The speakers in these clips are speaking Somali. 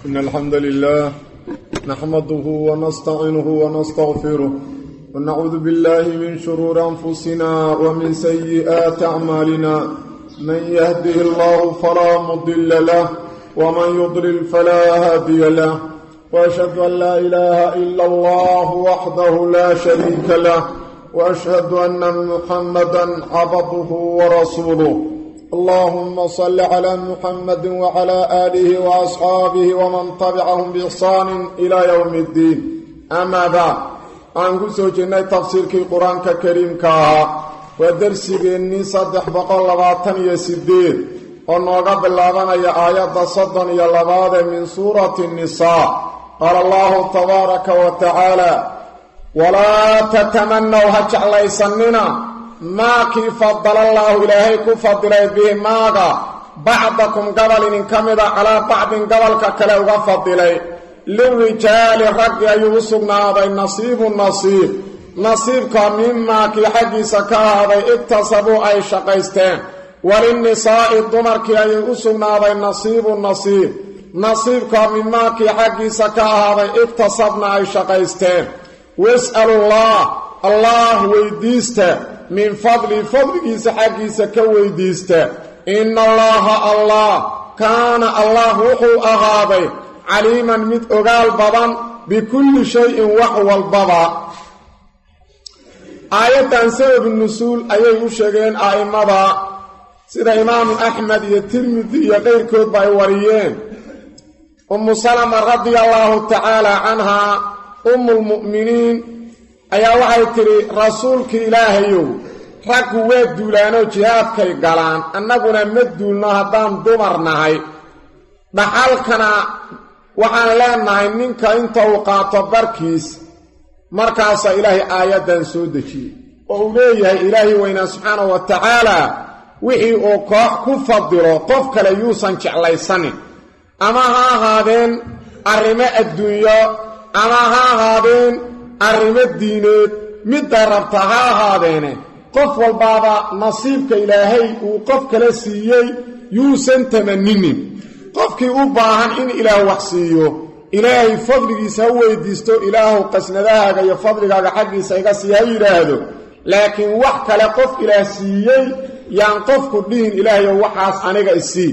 إن الحمد لله نحمده ونستعينه ونستغفره ونعوذ بالله من شرور أنفسنا ومن سيئات أعمالنا من يهده الله فلا مضل له ومن يضلل فلا هادي له وأشهد أن لا إله إلا الله وحده لا شريك له وأشهد أن محمدا عبده ورسوله اللهم صل على محمد وعلى آله وأصحابه ومن تبعهم بإحسان إلى يوم الدين أما بعد أنكو سوجنا تفسير كي قرآن كريم كاها ودرسي بإني صدح بقال لباتن يسديد ونوغا باللابان يا آيات صدن يلباد من سورة النساء قال الله تبارك وتعالى ولا تتمنوا هجع ليسننا maakii fadala allaahu ilaahay ku fadilay bihi maaga bacdakum gabal idin ka mida calaa bacdin gobolka kale uga fadilay lirijaali raggi ayuu u sugnaaday nasiibu nasiib nasiibka mimaakii xaggiisa ka ahaaday igtasabuu ay shaqaysteen walinnisaa'i dumarkii ayuu u sugnaaday nasiibu nasiib nasiibka mimaakii xaggiisa ka ahaaday igtasabna ay shaqaysteen was'alullah allah weydiista min fadli fadligiisa xaggiisa ka weydiista ina allaha allah kaana allah wuxuu ahaaday caliiman mid ogaal badan bikulli shayin wax walbaba aayaddan sababu nusuul ayay u sheegeen a'immada sida imaamu axmed iyo tirmidi iyo qayrkoodba ay wariyeen ummu salama radia allaahu tacaala canhaa ummulmu'miniin ayaa waxay tidhi rasuulkii ilaahayow raggu waa duulaanoo jihaadkay galaan annaguna ma duulno haddaan dumar nahay dhaxalkana waxaan leenahay ninka inta uu qaato barkiis markaasaa ilaahay aayaddan soo dejiyey oo uu leeyahay ilaahay weynaa subxaanahu wa tacaalaa wixii uu koox ku fadilo qof kale yuusan jeclaysanin ama ha ahaadeen arrimo adduunyo ama ha ahaadeen arrimo diineed midda rabta ha ahaadeene qof walbaaba nasiibka ilaahay uu qof kale siiyey yuusan tamaninin qofkii u baahan in ilaah wax siiyo ilaahay fadligiisa ha weydiisto ilaahu qasnadahaaga iyo fadligaaga xaggiisa iga sii ha yidhaahdo laakiin wax kale qof ilaah siiyey yaan qofku dhihin ilaahayo waxaas aniga isii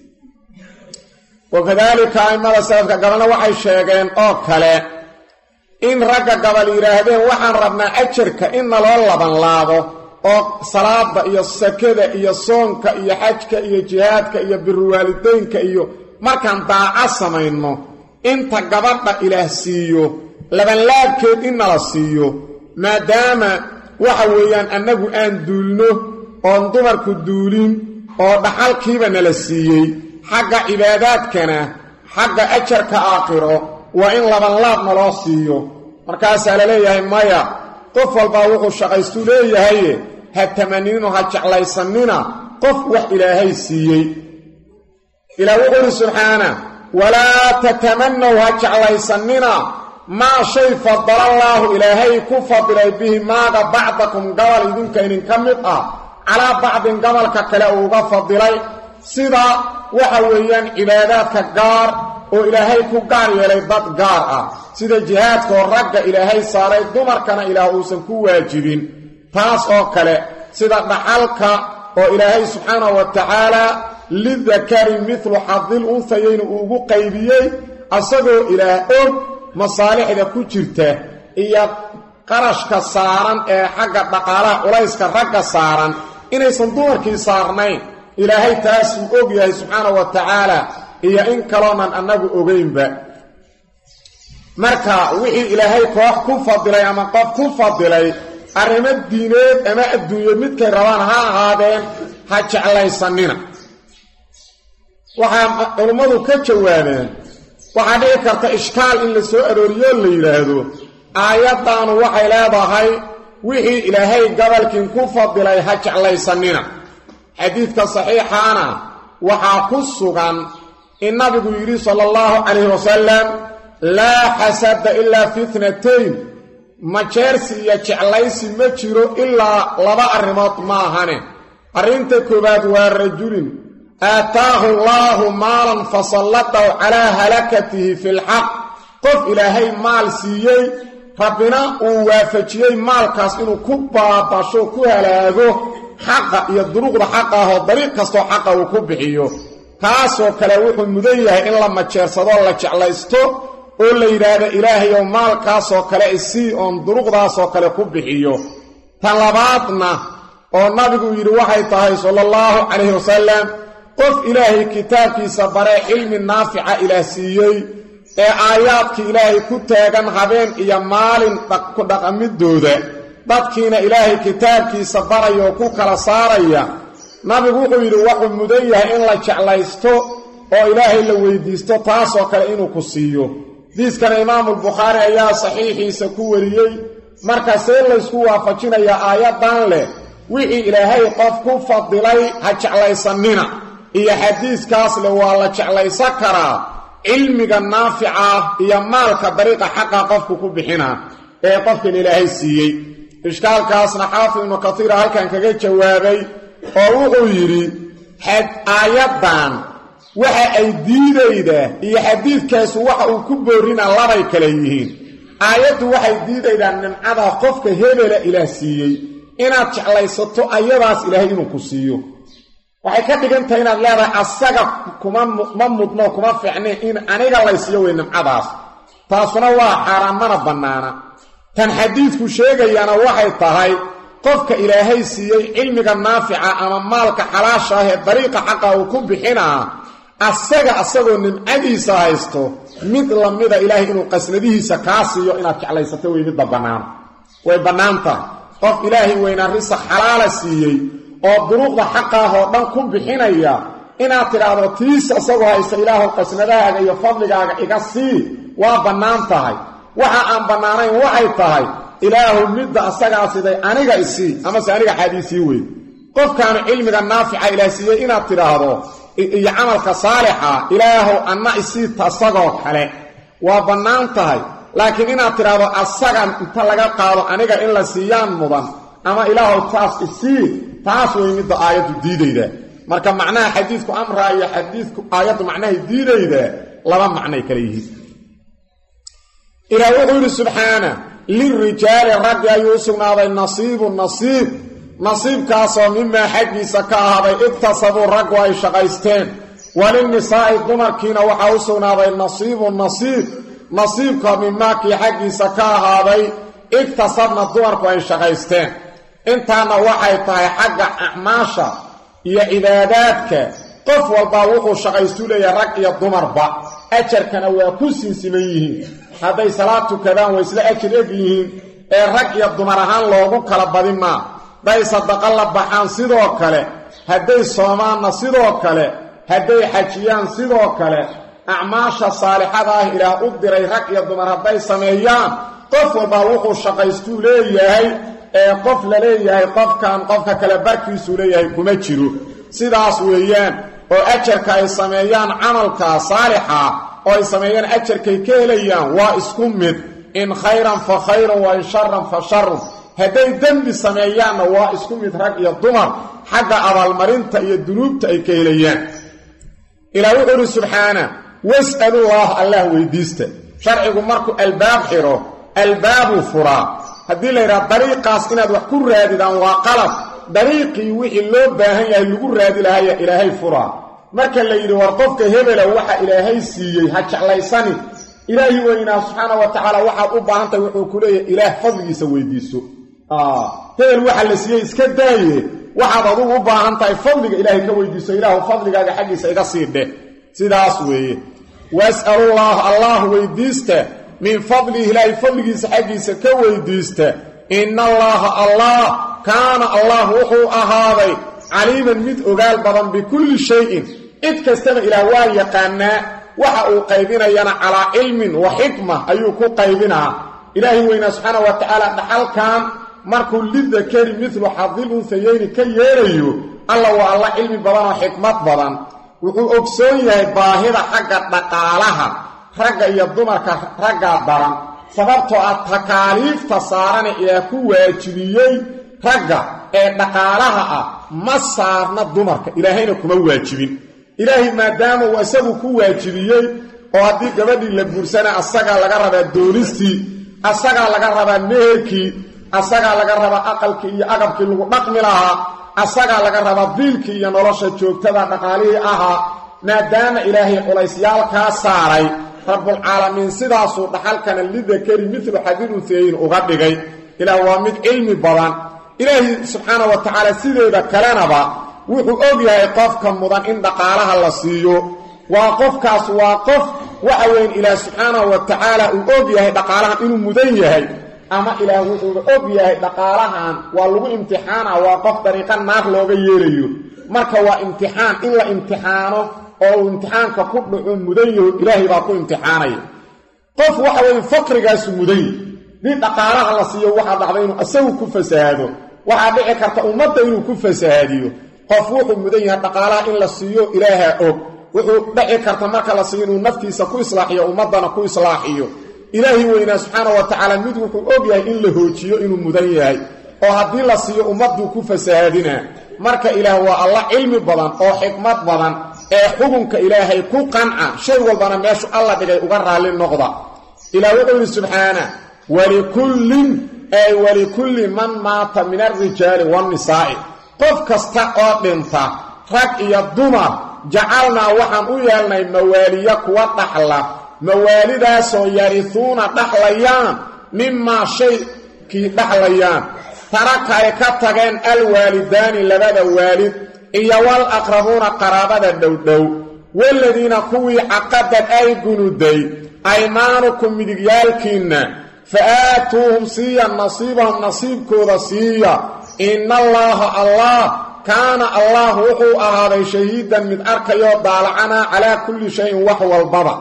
wakadaalika a'immada salafka gabalna waxay sheegeen oo kale in ragga gabal yidhaahdeen waxaan rabnaa ajarka in naloo labanlaabo oo salaada iyo sakada iyo soonka iyo xajka iyo jihaadka iyo biruwaalideynka iyo markaan daaco samayno inta gabadha ilaah siiyo labanlaabkeed in nala siiyo maadaama waxa weeyaan annagu aan duulno oon dumarku duulin oo dhaxalkiiba nala siiyey xagga cibaadaadkana xagga ajarka aakhiro waa in labanlaab naloo siiyo markaasaa la leeyahay maya qof walbaa wuxuu shaqaystuu leeyahaye ha tamanino ha jeclaysanina qof wax ilaahay siiyey ilaah wuxuu uhi subxaana walaa tatamanaw ha jeclaysanina maa shay fadalallaahu ilaahay ku fadilay bihi maaga bacdakum gabal idinka idinka mid ah calaa bacdin gobolka kale uu uga fadilay sida waxa weeyaan cibaadaadka gaar oo ilaahay ku gaar yeelay dad gaar ah sida jihaadkaoo ragga ilaahay saaray dumarkana ilaah uusan ku waajibin taas oo kale sida dhaxalka oo ilaahay subxaanahu wa tacaalaa lidakari midlu xadil unsayayna uu ugu qaybiyey asagoo ilaah og masaalixda ku jirta iyo qarashka saaran ee xagga dhaqaalaha culayska ragga saaran inaysan dumarkii saarnayn ilaahay taasuu og yahay subxaanahu wa tacaala iyo in kaloonan annagu ogeynba marka wixii ilaahay koox ku fadilay ama qof ku fadilay arrimo diineed ama adduunyo midkay rabaan ha ahaadeen ha jeclaysanina waxaa culummadu ka jawaabeen waxaa dhici karta ishkaal in la soo arooriyo la yidhaahdo aayaddaanu waxay leedahay wixii ilaahay gobolkiin ku fadilay ha jeclaysanina xadiidka saxiixaana waxaa ku sugan in nabigu yidhi sala allahu calayhi wasalam laa xasada ilaa fi tnatayn majeersi iyo jeclaysi ma jiro ilaa laba arrimood ma ahane arrinta koowaad waa rajulin aataahu allaahu maalan fasallatahu calaa halakatihi fi lxaq qof ilaahay maal siiyey rabbina uu waafajiyey maalkaas inuu ku baabasho ku halaago xaqa iyo duruqda xaqa ahoo dariiq kastoo xaqa uu ku bixiyo kaasoo kale wuxuu mudan yahay in la majeersadoo la jeclaysto oo la yidhaahdo ilaahayow maalkaasoo kale isii oon duruqdaasoo kale ku bixiyo tan labaadna oo nabigu yidhi waxay tahay sala allahu calayhi wasalam qof ilaahay kitaabkiisa baree cilmi naafica ilaah siiyey ee aayaadkii ilaahay ku taagan habeen iyo maalin ku dhaqamidooda dadkiina ilaahay kitaabkiisa baraya oo ku kala saaraya nabigu wuxuu yidhi wuxuu mudan yahay in la jeclaysto oo ilaahay la weydiisto taasoo kale inuu ku siiyo diiskana imaamulbukhaari ayaa saxiixiisa ku wariyey markaasee laysku waafajinayaa aayaddan leh wixii ilaahay qof ku fadilay ha jeclaysannina iyo xadiiskaas leh waa la jeclaysan karaa cilmiga naafica iyo maalka dariiqa xaqa qofku ku bixina ee qofkan ilaahay siiyey ishkaalkaasna xaafid ibnu katiira halkan kaga jawaabay oo wuxuu yidhi aayaddan waxa ay diidaydaa iyo xadiidkaasu waxa uu ku boorina labay kale yihiin aayaddu waxay diidaydaa nimcada qofka hebela ilaah siiyey inaad jeclaysato ayadaas ilaahay inuu ku siiyo waxay ka dhigan tahay inaad leedahay asaga kuma ma mudno kuma fiicne in aniga laysiiyo wey nimcadaas taasuna waa xaaraan mana bannaana tan xadiidku sheegayana waxay tahay qofka ilaahay siiyey cilmiga naafica ama maalka xalaasha ah ee dariiqa xaqa uu ku bixinaa asaga asagoo nimcadiisa haysto mid lamida ilaahay inuu qasnadihiisa kaa siiyo inaad jeclaysato wey midba bannaan way bannaan tahay qof ilaahay weynaa risaq xalaala siiyey oo duruuqda xaqaah oo dhan ku bixinaya inaad tidhaahdo tiis asagoo haysta ilaahu qasnadahaaga iyo fadligaaga iga sii waa bannaan tahay waxa aan bannaanayn waxay tahay ilaahu midda asagaa siday aniga isii amase aniga xaadiisii wey qofkaanu cilmiga naafica ilaah siiyey inaad tidhaahdo iyo camalka saalixa ilaahow anna isii tasagoo kale waa bannaan tahay laakiin inaad tidhaahdo asagan inta laga qaado aniga in la siiyaan mudan ama ilaahow taas isii taas way midda aayaddu diidayda marka macnaha xadiidku amraa iyo xadiidku aayaddu macnahay diidayda laba macnay kale yihiin ilaah wuxuu yidhi subxaana lirijaali raggi ayuu u sugnaaday nasiibu nasiib nasiibkaasoo mimaa xaggiisa ka ahaaday iktasabuu raggu ay shaqaysteen walinisaa'i dumarkiina waxaa u sugnaaday nasiibu nasiib nasiibka mimaakii xaggiisa ka ahaaday iktasabna dumarku ay shaqaysteen intaana waxay tahay xagga acmaasha iyo cibaadaadka qof walbaa wuxuu shaqaystu leeyahay rag iyo dumarba ajarkana waa ku sinsiman yihiin hadday salaad tukadaan way isla ajar eg yihiin ee rag iyo dumar ahaan loogu kala badin maa hadday sadaqa la baxaan sidoo kale hadday soomaanna sidoo kale hadday xajiyaan sidoo kale acmaasha saalixada ah ilaah u diray rag iyo dumar hadday sameeyaan qof walbaa wuxuu shaqaystuu leeyahay ee qof la leeyahay qofkan qofka kale barkiisuu leeyahay kuma jiro sidaas weeyaan oo ajarka ay sameeyaan camalka saalixa oo ay sameeyaan ajarkay ka helayaan waa isku mid in khayran fa khayrun wa in sharan fa sharun hadday dembi sameeyaanna waa isku mid rag iyo dumar xagga abaalmarinta iyo dunuubta ay ka helayaan ilaah wuxuu uhi subxaana was'alullaah allah weydiista sharcigu markuu albaab xidho albaabuu furaa haddii la yidhaha dariiqaas inaad wax ku raadidaan waa qalab dariiqii wixii loo baahan yahay lagu raadi lahaya ilaahay furaa marka la yidhi war qofka hebela waxa ilaahay siiyey ha jeclaysani ilaahi weynaa subxaana wa tacaala waxaad u baahan tahay wuxuu ku leeyahay ilaah fadligiisa weydiiso hebel waxa la siiyey iska daaye waxaad adugu u baahan tahay fadliga ilaahay ka weydiiso ilaahu fadligaaga xaggiisa iga sii dheh sidaas weeye was'alullaah allah weydiista min fadlihi ilaahay fadligiisa xaggiisa ka weydiista ina allaaha allah kaana allah wuxuu ahaaday caliiman mid ogaal badan bikulli shayin cid kastaba ilaah waa yaqaanaa waxa uu qaybinayana calaa cilmin wa xikma ayuu ku qaybinaa ilaahi weynaa subxaana wa tacaala dhaxalkan markuu lidakari midlu xadil unsayeyni ka yeelayo alla waa alla cilmi badan oo xikmad badan wuxuu ogsoon yahay baahida xagga dhaqaalaha ragga iyo dumarka raggaa daran sababtoo ah takaaliifta saarana ilaah ku waajibiyey ragga ee dhaqaalaha ah ma saarna dumarka ilaahayna kuma waajibin ilaahay maadaama uu isagu ku waajibiyey oo haddii gabadhii la guursana asagaa laga rabaa doonistii asagaa laga rabaa meherkii asagaa laga rabaa aqalkii iyo agabkii lagu dhaqmi lahaa asagaa laga rabaa diilkii iyo nolosha joogtada dhaqaalihii ahaa maadaama ilaahay culaysyaalkaa saaray rabbulcaalamiin sidaasuu dhaxalkana lidakari midlu xadil unseeyin uga dhigay ilaah waa mid cilmi badan ilaahi subxaana wa tacaala sideeda kalenaba wuxuu og yahay qofka mudan in dhaqaalaha la siiyo waa qofkaas waa qof waxa weyn ilaah subxaanahu wa tacaala uu og yahay dhaqaalahan inuu mudan yahay ama ilaah wuxuuba og yahay dhaqaalahan waa lagu imtixaana waa qof dariiqa naar looga yeelayo marka waa imtixaan in la imtixaano oo uu imtixaanka ku dhaco mudan yaho ilaahay baa ku imtixaanaya qof waxa weeye faqrigaasu mudan yahy dii dhaqaalaha la siiyo waxaa dhacda inuu isagu ku fasahaado waxaa dhici karta ummadda inuu ku fasahaadiyo qof wuxuu mudan yahay dhaqaalaha in la siiyo ilaaha og wuxuu dhici karta marka la siiyo inuu naftiisa ku islaaxiyo ummaddana ku islaaxiyo ilaahi weynaa subxaana wa tacaala mid wuxuu og yahay in la hoojiyo inuu mudan yahay oo haddii la siiyo ummadduu ku fasahaadinaa marka ilaah waa alla cilmi badan oo xikmad badan ee xukunka ilaahay ku qanca shay walbana meeshu alla dhigay uga raalli noqda ilaah wuxuu yidhi subxaana walikullin ay walikulli man maata min alrijaali waannisaa'i qof kasta oo dhinta rag iyo dumar jacalnaa waxaan u yeelnay mawaaliya kuwa dhaxla mawaalidaasoo yarisuuna dhaxlayaan mimaa shaykii dhaxlayaan taraka ay ka tageen alwaalidaani labada waalid iyo wal aqrabuuna qaraabada dhowdhow waladiina kuwii caqadad ay gunuday aymaanukum midigyaalkiinna fa aatuuhum siiya nasiibahum nasiibkooda siiya ina allaaha allah kaana allah wuxuu ahaaday shahiidan mid arkayoo daalacanaa calaa kulli shayin wax walbaba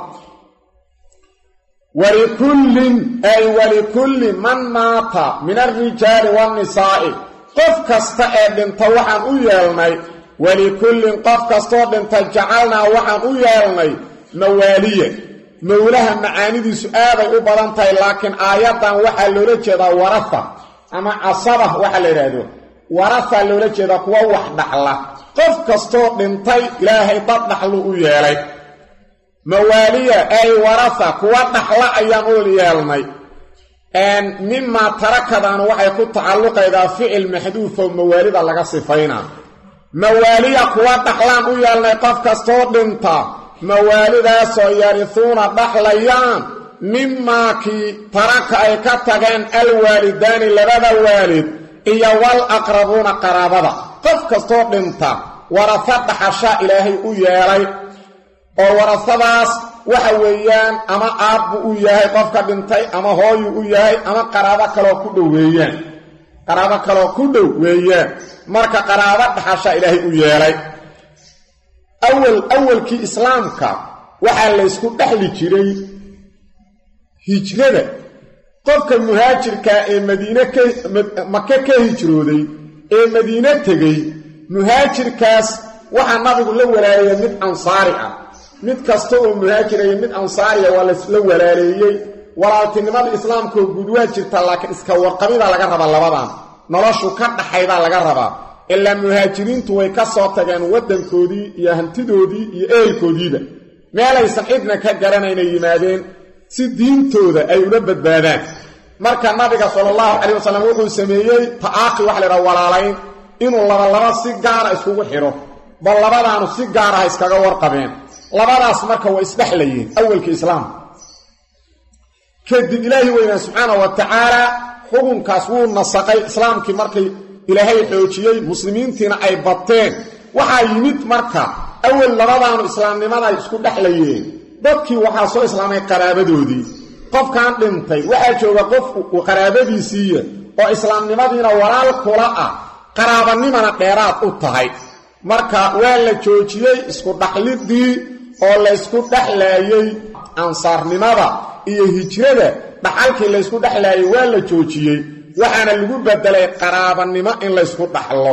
walikullin ay walikulli man maata min alrijaali waannisaa'i qof kasta ee dhinta waxaan u yeelnay walikullin qof kastoo dhinta jacalnaa waxaan u yeelnay mawaaliya mowlaha macaanidiisu aaday u badan tahay laakiin aayaddan waxaa loola jeedaa warafa ama casaba waxaa la yidhaahdo warafa loola jeedaa kuwa wax dhaxla qof kastoo dhintay ilaahay dad dhaxlu u yeelay mawaaliya ay warafa kuwa dhaxla ayaan u yeelnay mimaa tarakadaanu waxay ku tacalluqaydaa ficil maxduufo mawaalida laga sifaynaa mawaaliya kuwa dhaxlaan u yeelnay qof kastoo dhinta mawaalidaasoo yarisuuna dhaxlayaan mimaa kii taraka ay ka tageen alwaalidaani labada waalid iyo wal aqrabuuna qaraabada qof kastoo dhinta warasa dhaxasha ilaahay u yeelay oo warasadaas waxa weeyaan ama aabbu u yahay qofka dhintay ama hooyu u yahay ama qaraabo kaloo ku dhow weeyaan qaraabo kaloo ku dhow weeyaan marka qaraabo dhaxasha ilaahay u yeelay awal awalkii islaamka waxaa laysku dhexli jiray hijrada qofka muhaajirkaa ee madiine ka maka ka hijrooday ee madiine tegey muhaajirkaas waxaa nabigu la walaaleeyey mid ansaari ah mid kasta oo muhaajiraya mid ansaariya waa lasla walaaleeyey walaaltinimada islaamkaoo guud waa jirta laakiin iska warqabidaa laga rabaa labadan noloshu ka dhaxaydaa laga rabaa ilaa muhaajiriintu way ka soo tageen waddankoodii iyo hantidoodii iyo ehelkoodiiba meelaysan cidna ka garanaynay yimaadeen si diintooda ay ula badbaadaan marka nabiga sala allahu calayh wasalam wuxuu sameeyey ta'aaqi waxa laydhaha walaalayn inuu labalaba si gaara iskugu xidho bal labadaanu si gaaraha iskaga warqabeen labadaas marka waa isdhexlayeen awalka islaamka kadib ilaahi weynaa subxaana wa tacaala xukunkaas wuu nasaqay islaamkii markay ilaahay xoojiyey muslimiintiina ay bateen waxaa yimid marka awal labadaanu islaamnimaday isku dhexlayeen dadkii waxaa soo islaamay qaraabadoodii qofkan dhintay waxaa jooga qof qaraabadiisiiya oo islaamnimadiina walaal kula ah qaraabanimana dheeraad u tahay marka waa la joojiyey isku dhaxlidii oo laysku dhexlaayey ansaarnimada iyo hijrada dhaxalkii laysku dhexlaayey waa la joojiyey waxaana lagu bedelay qaraabanimo in laysku dhaxlo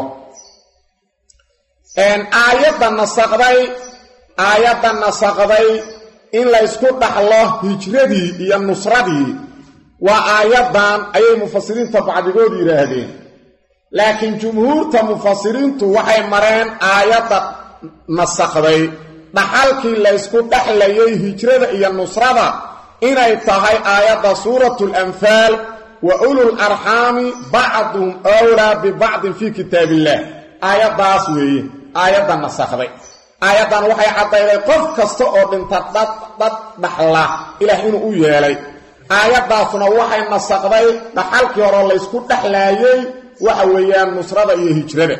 aayadda nasaqday aayadda nasaqday in laysku dhaxlo hijradii iyo nusradii waa aayaddan ayay mufasiriinta bacdigood yidhaahdeen laakiin jumhuurta mufasiriintu waxay mareen aayadda nasaqday dhaxalkii laysku dhexlayay hijrada iyo nusrada inay tahay aayadda suuratu lanfaal wa ulul arxaami bacduhum awlaa bibacdin fii kitaab illaah aayaddaas weeye aayadda nasakhday aayaddan waxay caddayday qof kasta oo dhinta dhad dhad dhaxla ilaah inuu u yeelay aayaddaasuna waxay nasakday dhaxalkii hore laysku dhexlaayey waxa weeyaan nusrada iyo hijrada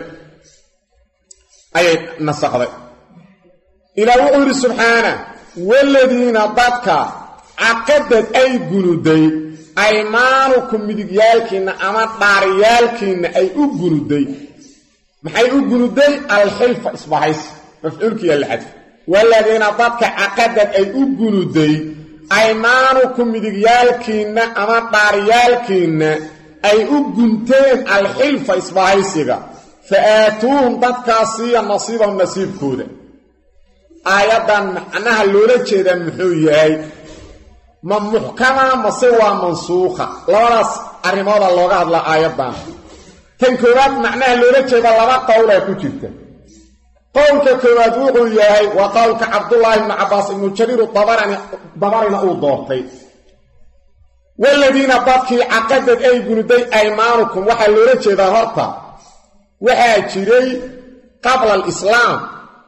ayay nasakday ilaah wuxuu yidhi subxaana waladiina dadka caqadad ay gunuday aymaanukum midigyaalkiinna ama dhaaryaalkiinna ay u gunuday maxay u gunuday alxilfa isbahaysi mafcuulkiiya la xadfa waladiina dadka caqadad ay u gunuday aymaanukum midigyaalkiinna ama dhaaryaalkiinna ay u gunteen alxilfa isbahaysiga fa aatuuhum dadkaas siiya nasiibahum nasiibkooda aayaddan macnaha loola jeedaa muxuu yahay ma muxkama mase waa mansuukha labadaas arrimooda looga hadlaa aayaddan tan koowaad macnaha loola jeeda laba qowlaa ku jirta qowlka koowaad wuxuu yahay waa qowlka cabdullaahi ibnu cabbaas ibnu jariiru dabarani dabarina uu doortay waladiina dadkii caqadad ay gunuday aymaanukum waxaa loola jeedaa horta waxaa jiray qabla alislaam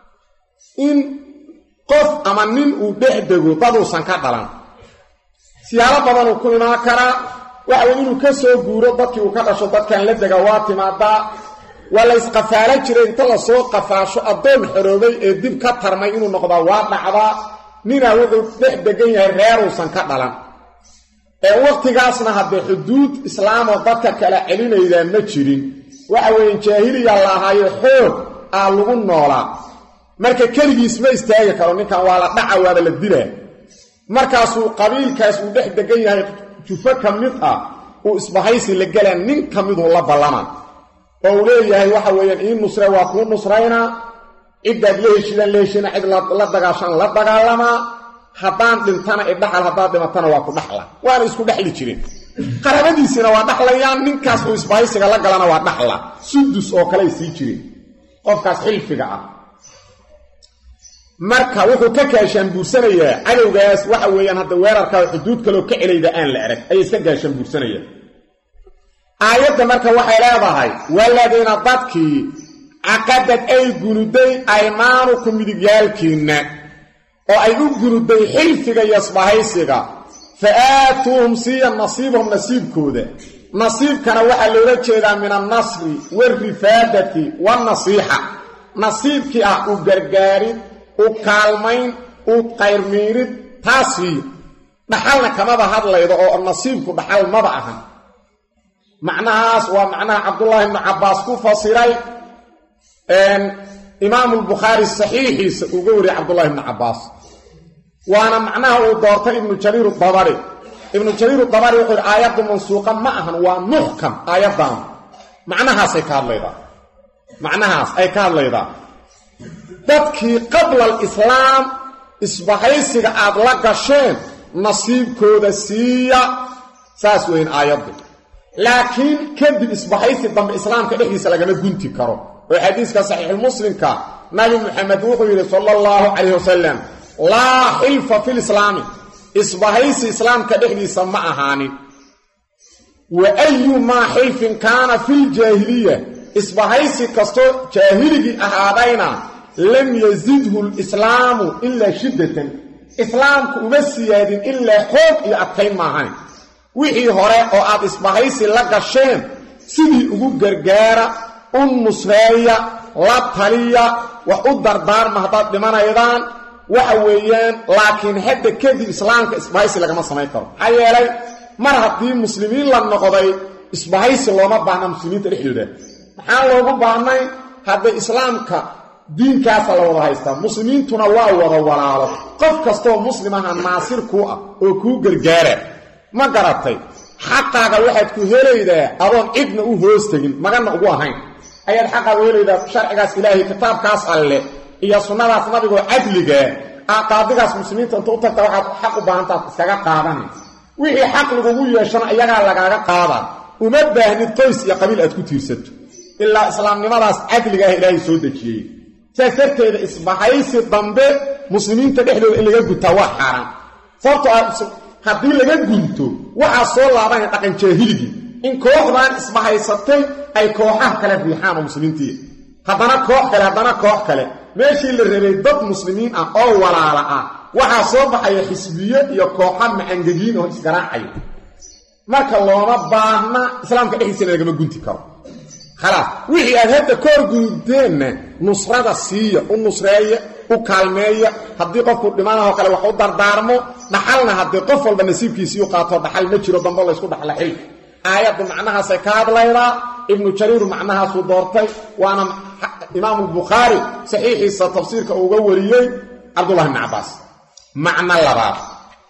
in qof ama nin uu dhex dego daduusan ka dhalan siyaalo badanuu ku imaan karaa waxa weye inuu ka soo guuro dadkii uu ka dhasho dadkan la dega waa timaadaa waa la ysqafaalo jiray inta lasoo qafaasho addoon xoroobay ee dib ka tarmay inuu noqdaa waa dhacdaa ninaa wuxuu dhex degan yahay reeruusan ka dhalan ee wakhtigaasna haddee xuduud islaamoo dadka kala celinaydaa ma jirin waxa weeye jaahiliya la ahaayo xoog aa lagu noolaa marka keligiis ma istaagi karo ninkan waa la dhaca waaba la dilaa markaasuu qabiilkaas uu dhex degan yahay jufo ka mid ah uu isbahaysi la gelaa nin ka miduu la ballama oo uu leeyahay waxa weeyaan ii nusre waa kuu nusraynaa ciddaad la heshidaan la heshina cid la dagaashaan la dagaalamaa haddaan dhintana idhaxal haddaad dhimatana waa ku dhaxla waana isku dhexli jirin qarabadiisina waa dhaxlayaan ninkaas uu isbahaysiga la galana waa dhaxla sudus oo kale ay sii jireen qofkaas xilfiga ah marka wuxuu ka gaashaanbuursanayaa cadowgaas waxa weeyaan hadda weerarkaa xuduud kaloo ka celayda aan la arag ayay iska gaashaanbuursanayaan aayadda marka waxay leedahay waladiina dadkii caqadad ay gunuday aymaanukum midigyaalkiinna oo ay u gunuday xilfiga iyo isbahaysiga fa aatuuhum siiya nasiibahum nasiibkooda nasiibkana waxaa loola jeedaa min annasri waalrifaadati waalnasiixa nasiibkii ah u gargaarid u kaalmayn u qayrmiirid taasii dhaxalna kamaba hadlaydo oo nasiibku dhaxal maba ahan macnahaas waa macnaha cabdullaahi ibnu cabbaas ku fasiray imaamulbukhaari saxiixiisa uga wariyay cabdullahi ibnu cabbaas waana macnaha uu doortay ibnu jariir dabari ibnu jariir dabari wuxuu yidhi aayaddu mansuuqa ma ahan waa muxkam aayaddan macnahaasay ka hadlaydaa macnahaas ay ka hadlaydaa dadkii qabla alislaam isbahaysiga aad la gasheen nasiibkooda siiya saas weyn aayaddu laakiin kadib isbahaysi dambe islaamka dhexdiisa lagama gunti karo oo xadiiska saxiixulmuslimka nabi muxamed wuxuu yidhi sala allahu calayh wasalam laa xilfa filislaami isbahaysi islaamka dhexdiisa ma ahaanin wa ayumaa xilfin kaana filjaahiliya isbahaysi kastoo jaahiligii ahaadayna lam yazidhu lislaamu ilaa shiddatan islaamku uma siyaadin ilaa xoog iyo adkayn maahayn wixii hore oo aad isbahaysi la gasheen sidii ugu gargaara u nusreeya la taliya wax u dardaarma haddaad dhimanaydaan waxa weeyaan laakiin hadda kadib islaamka isbahaysi lagama samayn karo maxaa yeelay mar haddii muslimiin la noqday isbahaysi looma baahna muslimiinta dhexdooda maxaan loogu baahnay hadda islaamka diinkaasa la wada haystaa muslimiintuna waa wada walaalo qof kastooo muslim aha naasir kuu ah oo kuu gargaara ma garatay xaqaaga waxaad ku helaydaa adoon cidna u hoos tegin maganna ugu ahayn ayaad xaqaaga helaydaa sharcigaas ilaahay kitaabkaas alle iyo sunnadaas nabigoo cadligaa qaadigaas muslimiinta inta u tagta waxaad xaq u baahantaad iskaga qaadani wixii xaq lagugu yeeshana iyagaa lagaaga qaadaa uma baahnid qoys iyo qabiil aad ku tiirsato ilaa islaamnimadaas cadliga ah ilaahay soo dejiyey saas darteeda isbahaysi dambe muslimiinta dhexdooda in laga guntaa waa xaaraan sababto ah haddii laga gunto waxaa soo laabanaya dhaqan jaahiligii in kooxdan isbahaysatay ay kooxaha kale riixaan oo muslimiintii haddana koox kale haddana koox kale meeshii la rabay dad muslimiin ah oo walaala ah waxaa soo baxaya xisbiye iyo kooxa macangegiin oo isgaraacaya marka looma baahna islaamka dhexdiisana lagama gunti karo khalaas wixii aad hadda ka hor gunteenna nusrada siiya u nusreeya u kaalmeeya haddii qofku dhimanahoo kale wax u dardaarmo dhaxalna haddii qof walba nasiibkiisii u qaato dhaxal ma jiro dambo laysku dhaxla xilka aayaddu macnahaasay ka hadlaydaa ibnu jariiru macnahaasuu doortay waana imaamu bukhaari saxiixiisa tafsiirka uga wariyey cabdullahi bni cabbaas macno labaad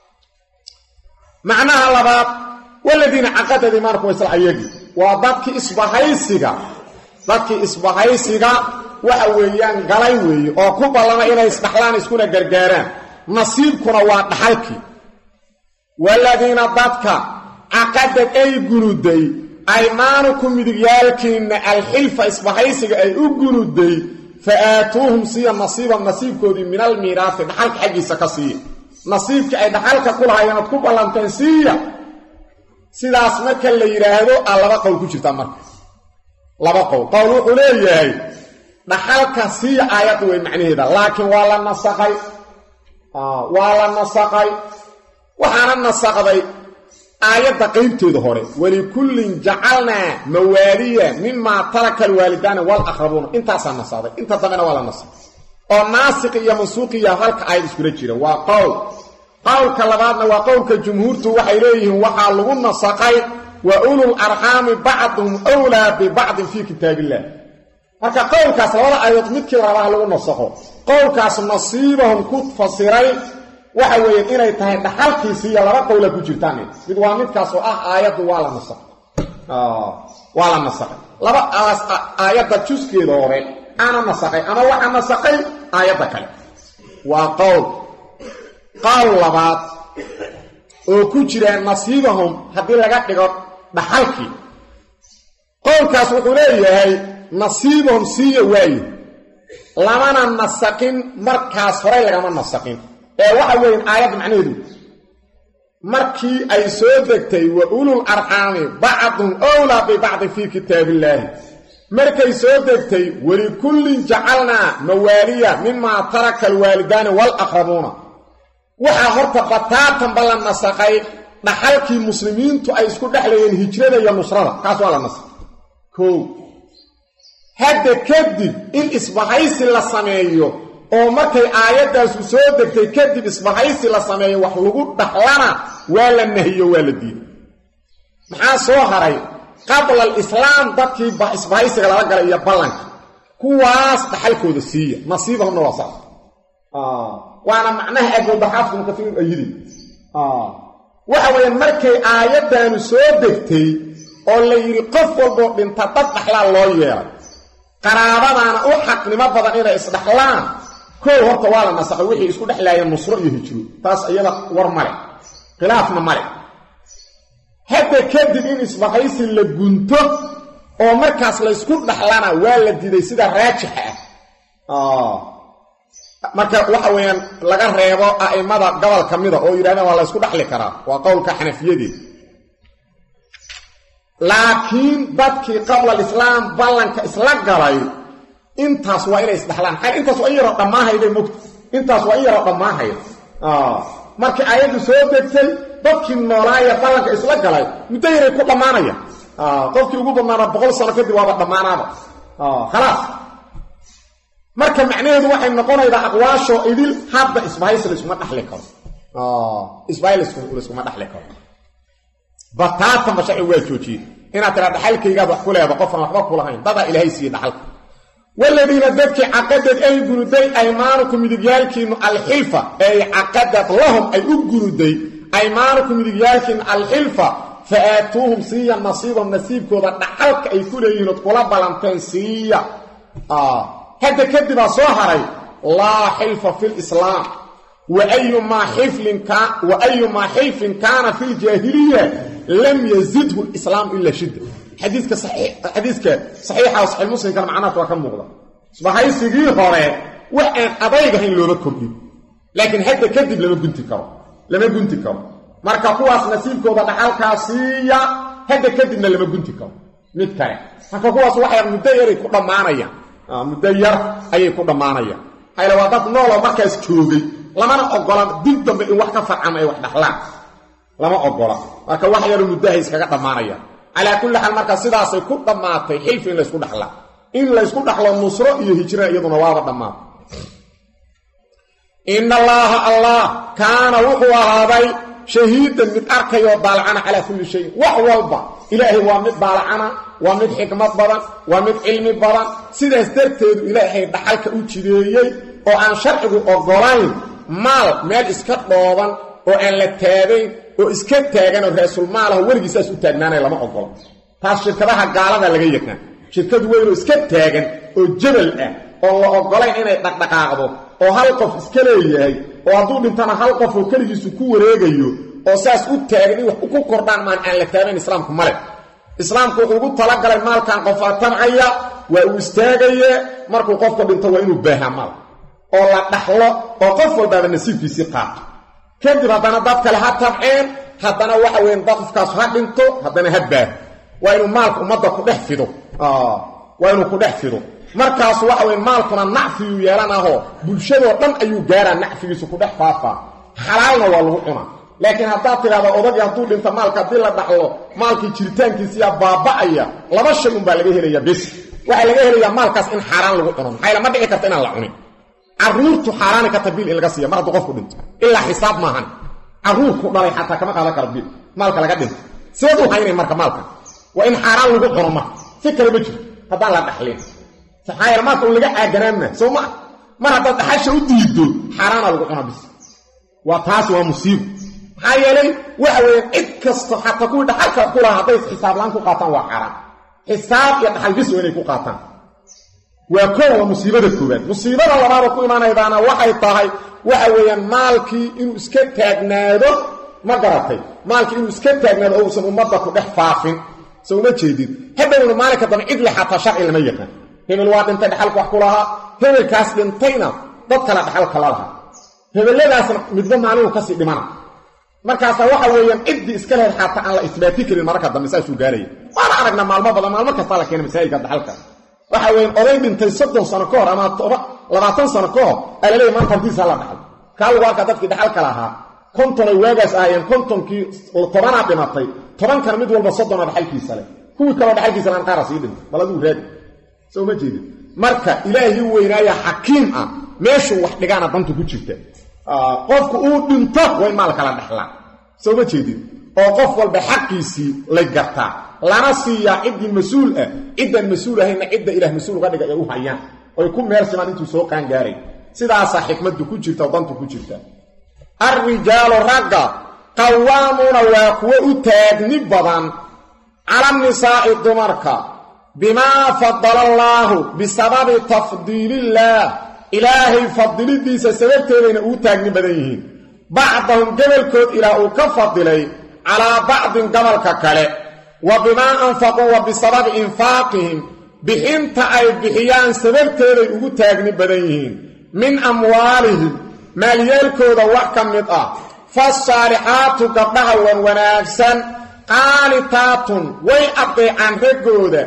macnaha labaad waladiina caqadad imaankum isla ayagii waa dadkii isbahaysiga dadkii isbahaysiga waxa weeyaan galay weeye oo ku ballama inay isdhaxlaan iskuna gargaaraan nasiibkuna waa dhaxalkii waladiina dadka caqadad ay gunuday aymaanukum midigyaalkiinna alxilfa isbahaysiga ay u gunuday fa aatuuhum siiya nasiiban nasiibkoodii min almiiraasi dhaxalka xaggiisa ka siiya nasiibkii ay dhaxalka ku lahaayeen oad ku ballanteen siiya sidaas marka la yidhaahdo aa laba qowl ku jirtaa marka laba qowl qowl wuxuu leeyahay dhaxalka siiya aayadda wey macnaheeda laakiin waa la nasaqay waa la nasaqay waxaana nasaqday aayadda qaybteeda hore walikullin jacalnaa mawaaliya mimaa taraka alwaalidaani walaqrabuuna intaasaa nasaqday inta dambena waa la nasaqay oo naasiqi iyo mansuuqiya halka aayad iskula jira waa qowl qowlka labaadna waa qowlka jumhuurtu waxay leeyihiin waxaa lagu nasaqay wa ulul arxaami bacduhum wlaa bibacdin fii kitaab illah marka qowlkaas labada aayadood midkii rabaa lagu nasaqo qowlkaas nasiibahum ku fasiray waxa weeye inay tahay dhaxalkiisiiyo laba qowla ku jirtaan mid waa midkaas oo ah aayaddu waa la nasaqay waa la nasaqay laba aayadda juskeeda hore ana nasaqay ama waxa nasaqay aayadda kale waa qowl qowl labaad oo ku jira nasiibahum haddii laga dhigo dhaxalkii qowlkaas wuxuu leeyahay nasiibahum siiya waaye lamana nasaqin markaas horey lagama nasaqin ee waxa weeye aayadda macnaheedu markii ay soo degtay wa ulul arxaami bacdun owlaa bibacdin fii kitaab illaahi markay soo degtay walikullin jacalnaa mawaaliya mimaa taraka alwaalidaani walaqrabuuna waxaa horta bataatanba la nasaqay dhaxalkii muslimiintu ay isku dhexlayeen hijrada iyo nusrada kaas waa la nasaqay kow hadda kadib in isbahaysi la sameeyo oo markay aayaddaasu soo degtay kadib isbahaysi la sameeyo wax lagu dhaxlana waa la nahiyo waa la diiday maxaa soo haray qabla alislaam dadkii isbahaysiga lala galay iyo ballanka kuwaas dhaxalkooda siiya nasiibahumna waa saas waana macnaha agobaxaafkum kaiir ayidi waxa weeye markay aayaddaanu soo degtay oo la yidhi qof walboo dhinta dad dhaxlaa loo yeelay qaraabadaana u xaqnimo badan inay isdhaxlaan koow horta waa la nasaqay wixii isku dhexlaayeen nusro iyo hijro taas iyada war male khilaafna male hadda kadib in isbahaysi la gunto oo markaas laysku dhaxlana waa la diiday sida raajixa ah marka waxa weeyaan laga reebo a'immada gobol ka mida oo yidhahdeen waa la ysku dhaxli karaa waa qowlka xanafiyadeed laakiin dadkii qabla alislaam ballanka isla galay intaas waa inay isdhaxlaan xal intaas waa in yaroo dhammaahayday mogta intaas waa in yaroo dhammaahaya markii aayaddu soo degtay dadkii noolaaya ballanka isla galay muddo yaray ku dhammaanaya qofkii ugu badnaana boqol sano kadib waaba dhammaanaaba khalaas marka macnaheedu waxay noqonaydaa aqwaashoo idil hadda isbahaysi layskuma dhaxli karo isbahay layskuma dhaxli karo bataatanba sharci waa joojiyey inaad tiraa dhaxalkaygaad wax ku leeda qofan waxba kulahayn dadaa ilaahay siiye dhaxalka waladiina dadkii caqadad ay gunuday aymaanukum midigyaalkiinnu alxilfa ay caqadad lahum ay u gunuday aymaanukum midigyaalkiinnu alxilfa fa aatuuhum siiya nasiibahum nasiibkooda dhaxalka ay ku leeyihiin ood kula ballanteen siiya hadda kadibaa soo haray laa xilfa fi lislaam waayumaa xilfin kaana fi ljaahiliya lam yazidhu lislaam ila shidda xadiiska saxiixa saxiix muslimkana macnahaas waa ka muuqda isbahaysigii hore wax aan adaygahayn looba kordhin laakiin hadda kadib lama gunti karo lama gunti karo marka kuwaas nasiibkooda dhaxalkaa siiya hadda kadibna lama gunti karo mid kale marka kuwaas waxay muddo yaray ku dhammaanayaan muddo yar ayay ku dhammaanayaan hayla waa dad nooloo markaas joogay lamana ogola dib dambe in wax ka farcama ay wax dhaxlaan lama ogola marka wax yaru muddahay iskaga dhammaanayaan calaa kulli xaal marka sidaasay ku dhammaatay xilfi in laysku dhaxlaa in laysku dhaxlo nusro iyo hijra iyaduna waaba dhammaatay ina allaaha allah kaana wuxuu ahaaday shahiidan mid arkayoo daalacana calaa kulli shayin wax walba ilaahay waa mid daalacana waa mid xikmad badan waa mid cilmi badan sidaas darteedu ilaahay dhaxalka u jideeyey oo aan sharcigu ogolayn maal meel iska dhooban oo aan la taagayn oo iska taagan oo raasulmaalaha weligiisaas u taagnaanaya lama ogolo taas shirkadaha gaalada laga yaqaan shirkad weynoo iska taagan oo jabal ah oo la ogolayn inay dhaqdhaqaaqdo oo hal qof iska leeyahay oo hadduu dhintana hal qof oo keligiisu ku wareegayo oo saas u taagan in wax ku kordhaan maan aan la taagayn islaamku male islaamku wuxuu ugu talagalay maalkan qofaa tamcaya waa uu istaagaye markuu qofka dhinto waa inuu baahaa maal oo la dhaxlo oo qof walbaaba nasiibkiisii qaato kadib haddana dad kale ha tamceen haddana waxa weyan qofkaas ha dhinto haddana ha baaho waa inuu maalka ummadda ku dhex fido waa inuu ku dhex fido markaas waxa weye maalkuna nacfiyuu yeelanahoo bulshadoo dhan ayuu gaaraa nacfigiisu ku dhex faafaa xalaalna waa lagu cunaa laakiin haddaad tidhahdo odagii hadduu dhinto maalka haddii la dhaxlo maalkii jiritaankiisiyaa baaba'aya laba shay unbaa laga helaya bes waxaa laga helayaa maalkaas in xaaraan lagu cuno maxayla ma dhici karta inaan la cunin carruurtu xaaraani karta biil in laga siiya mar hadduu qofku dhinto ilaa xisaab maahan carruurku dhalay xataa kama qaadan karo biil maalka laga dhinto sideed u haynay marka maalka waa in xaaraan lagu cuno marka si kale ma jiro haddaan la dhaxlin maxaa yeele maalka un laga caaganaanma soo maa mar haddaad dhaxasha u diiddo xaaraana lagu cuna bis waa taas waa musiibo maxaa yeelay waxa weeyaan cid kasto xataa kuwii dhaxalka ku lahaa hadday xisaablaan ku qaataan waa xaaraan xisaab iyo dhaxal bis waa inay ku qaataan waa koow waa musiibada koowaad musiibada labaada ku imaanaydaana waxay tahay waxa weeyaan maalkii inuu iska taagnaado ma garatay maalkii inuu iska taagnaado oo uusan ummadda ku dhex faafin so uma jeedid hadhowna maalinka dambe cidli xataa sharci lama yaqaan hebel waa dhintay dhaxalka wax ku lahaa hebelkaas dhintayna dad kale dhaxalka la lahaa hebelladaasna midba maalinuu kasii dhimana markaasaa waxa weeyaan ciddii iska lehed xataa aan la isbaati karin mararka dambe saasuu gaaraya waana aragnaa maalmo badan maalmo kastaa la keena masaajidka dhaxalka waxa weyan oday dhintay soddon sano ka hor ama labaatan sano ka hor aa laleeya maanta hantiisa hala dhaxal kaa lagu arkaa dadkii dhaxalka lahaa kontonay waagaas ahaayeen kontonkii tobanaa dhimatay tobankana mid walba soddona dhaxalkiisa leh kuwii kaloo dhaxalkiisa laan qaara sii dhintay bal aduu raadi soo ma jeedin marka ilaahii weynaaya xakiim ah meeshuu wax dhigaana dantu ku jirta qofku uu dhinto waa in maalka la dhaxlaa soo ma jeedin oo qof walba xaqiisii lay gartaa lana siiyaa ciddii mas-uul ah ciddaan mas-uul ahayna cidda ilaah mas-uul uga dhiga ay u hayaan oy ku meel simaan intuu soo qaangaaray sidaasaa xikmaddu ku jirta oo dantu ku jirta alrijaalu ragga qawaamuuna waa kuwo u taagni badan cala nisaa'i dumarka bimaa fadala allaahu bisababi tafdiilillaah ilaahay fadilidiisa sababteedayna uu taagni badan yihiin bacdahum gobolkood ilaah uu ka fadilay calaa bacdin gobolka kale wa bimaa anfaquu wa bisababi infaaqihim bixinta ay bixiyaan sababteeday ugu taagni badan yihiin min amwaalihim maalyeelkooda wax ka mid ah fasaalixaatu gabdhaha wan wanaagsan qaanitaatun way addeecaan raggooda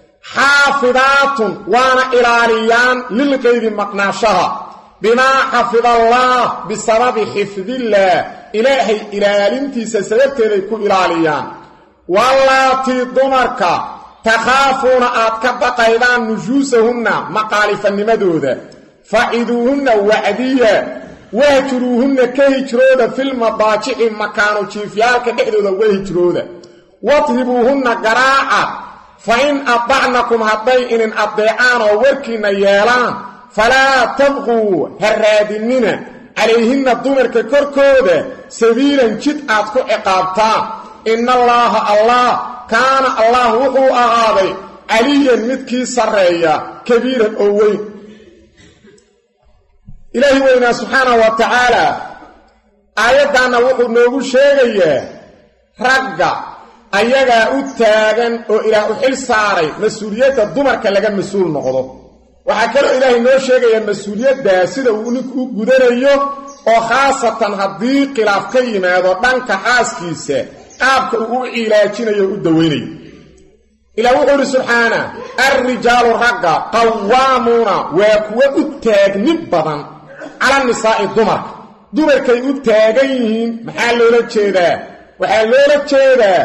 xaafidaatun waana ilaaliyaan lilqaydi maqnaashaha bimaa xafida allaah bisababi xifdillaah ilaahay ilaalintiisa sababteeday ku ilaaliyaan wallaatii dumarka takhaafuuna aad ka baqaydaan nujuusahunna maqaalifanimadooda faciduuhunna wacdiya wahjuruuhunna ka hijrooda filmadaajici makaanu jiifyaalka dhexdooda uga hijrooda wadribuuhunna garaaca fa in adacnakum hadday inin addeecaan oo warkiinna yeelaan falaa tabquu ha raadinina calayhinna dumarka korkooda sabiilan jid aad ku ciqaabtaan ina allaaha allah kaana allah wuxuu ahaaday caliyan midkii sarreeya kabiiran oo weyn ilaahi weynaa subxaanahu wa tacaala aayaddaanna wuxuu noogu sheegayaa ragga ayagaa u taagan oo ilaah u xil saaray mas-uuliyadda dumarka laga mas-uul noqdo waxaa kaloo ilaahay noo sheegayaa mas-uuliyaddaa sida uu ninku u gudanayo oo khaasatan haddii khilaaf ka yimaado dhanka xaaskiisa qaabka uu u cilaajinayo o u dawaynayo ilaa wuxuu idhi subxaana alrijaalu ragga qawaamuuna waa kuwo u taagni badan cala nisaa'i dumarka dumarkay u taagan yihiin maxaa loola jeedaa waxaa loola jeedaa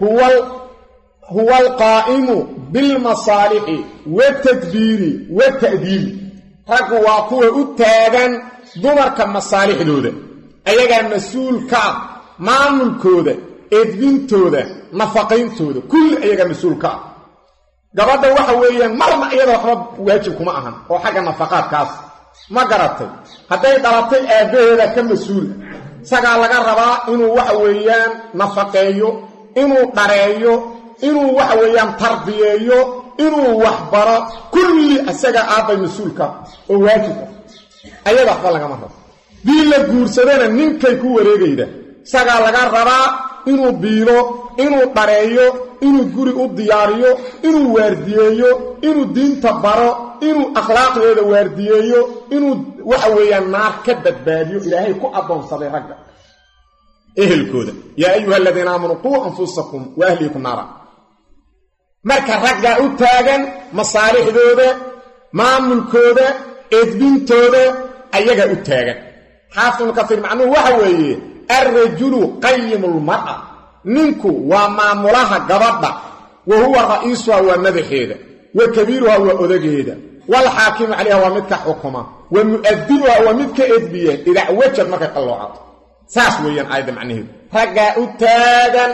huwa alqaa'imu bilmasaalixi watadbiiri wata'diibi raggu waa kuwa u taagan dumarka masaalixdooda ayagaa mas-uulka ah maamulkooda edbintooda nafaqayntooda kulli ayagaa mas-uulka ah gabadha waxa weeyaan marna iyada waxba waajib kuma ahan oo xagga nafaqaadkaas ma garatay hadday dhalatay aabbaheeda ka mas-uula isagaa laga rabaa inuu waxa weeyaan nafaqeeyo inuu dhareeyo inuu waxa weeyaan tarbiyeeyo inuu waxbaro kulli isagaa aabbay mas-uulka oo waajib ah ayada waxba lagama rabo dii la guursadana ninkay ku wareegayda isagaa laga rabaa inuu biilo inuu dhareeyo inuu guri u diyaariyo inuu waardiyeeyo inuu diinta baro inuu akhlaaqdeeda waardiyeeyo inuu waxa weeyaan naar ka badbaadiyo ilaahay ku addoonsaday ragga ehelkooda yaa ayuha aladiina aamanuu quu anfusakum wa ahliikum naara marka raggaa u taagan masaalixdooda maamulkooda edbintooda ayagaa u taagan xaafid ibnu kasiir macnuhu waxa weeye alrajulu qayimu lmar'a ninku waa maamulaha gabadha wa huwa ra'iisuha waa madaxeeda wa kabiiruha waa odageeda waalxaakimu calayha waa midka xukuma wa mu'adibuha waa midka edbiya idac wajad markay qalloocato saas weeyaan aayadda macnaheedu raggaa u taagan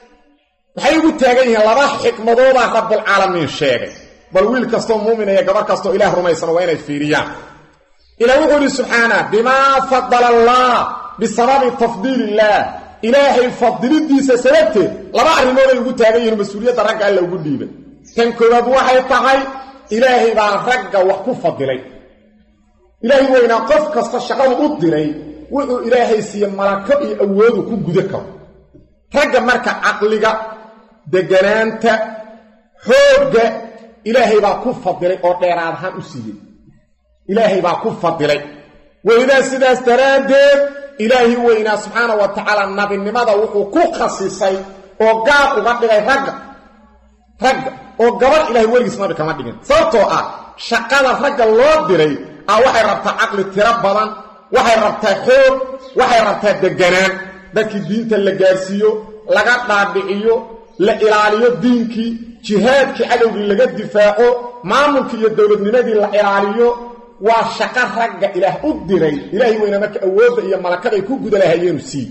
waxay ugu taagan yihiin laba xikmadoodaa rabbulcaalamiin sheegay bal wiil kastoo muumina iyo gabar kastoo ilaah rumaysano waa inay fiiriyaan ilaa wuxuu idhi subxaana bimaa fadala allah bisababi tafdiil illaah ilaahay fadilidiisa sababteed laba arrimooday ugu taagan yihiin mas-uuliyadda ragga alla ugu dhiibay tan koowaad waxay tahay ilaahay baa ragga wax ku fadilay ilaahay weynaa qof kasta shaqadu u diray wuxuu ilaahay siiye malako iyo awoodu ku guda karo ragga marka caqliga deganaanta xoogga ilaahay baa ku fadilay oo dheeraad ahaan u siiyey ilaahay baa ku fadilay welidaa sidaas daraaddeed ilaahi weynaa subxaana wa tacaala nabinimada wuxuu ku khasisay oo gaar uga dhigay ragga ragga oo gabadh ilahay weligiis nabi kama dhigin sababtoo ah shaqada ragga loo diray ah waxay rabtaa caqli tiro badan waxay rabtaa xoog waxay rabtaa deganaan dadkii diinta la gaarsiiyo laga dhaadhiciyo la ilaaliyo diinkii jihaadkii cadowgii laga difaaco maamulkii iyo dowladnimadii la ilaaliyo waa shaqo ragga ilaah u diray ilaahay weyna marka awoodda iyo malakaday ku guda lahayeenu sii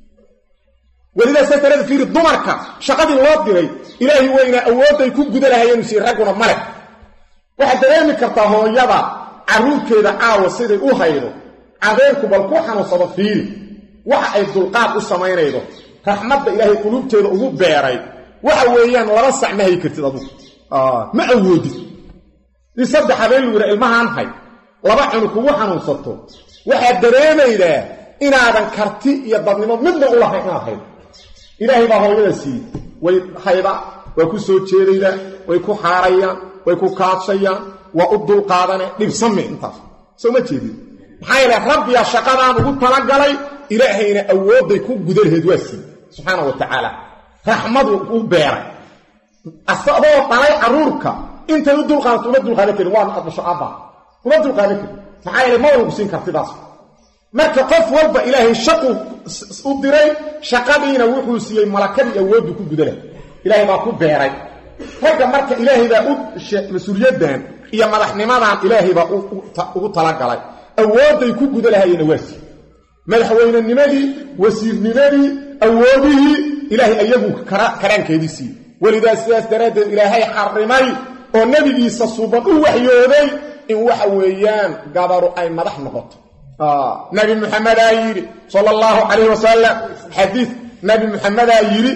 welidaa saa darada fiiri dumarka shaqadii loo diray ilaahay weynaa awoodday ku guda lahayeenu sii ragguna male waxaad dareemi kartaa hooyada carruurkeeda caawa siday u haydo cadeerku bal ku xanuunsado fiiri waxa ay dulqaad u samaynaydo raxmadda ilaahay quluubteeda ugu beeray waxa weeyaan laba sac ma hayi kartid adugu ma awoodid in saddex habeen lagu yidha ilmahaan hay laba cunu kugu xanuunsato waxaad dareemaydaa inaadan karti iyo dadnimo midna u lahayn inaad haydo ilaahay baa hooyada siiyey way hayda waa ku soo jeedaydaa way ku xaarayaan way ku kaadshayaan waa u dulqaadane dhibsame intaas soo ma jeedid maxaa yeele rabbiyaa shaqadaan ugu talagalay ilaahayna awoodday ku guda laheed waa siiyey subxaana wa tacaala raxmadu u beeray asagoo dhalay carruurka intay u dulqaadato uma dulqaadan karin waana aad dhasho aabba uma dulqaadan karin maxaa yeele ma walgu siin kartidaas marka qof walba ilaahay shaqu u diray shaqadiina wuxuu siiyey malakadii awooddu ku guda leh ilaahay baa ku beeray ragga marka ilaahay baa u mas-uuliyaddan iyo madaxnimadan ilaahay baa ugu talagalay awoodday ku guda lahayena waa siiyey madaxweynenimadii wasiirnimadii awoodihii ilaahay ayagu karaankeedii siiyey welidaa sidaas daraaddeed ilaahay xarimay oo nebigiisa suuban u waxyooday in waxa weeyaan gabaru ay madax noqoto nabi muxamedaa yidhi sala allahu calayh wasalam xadiid nabi muxamedaa yidhi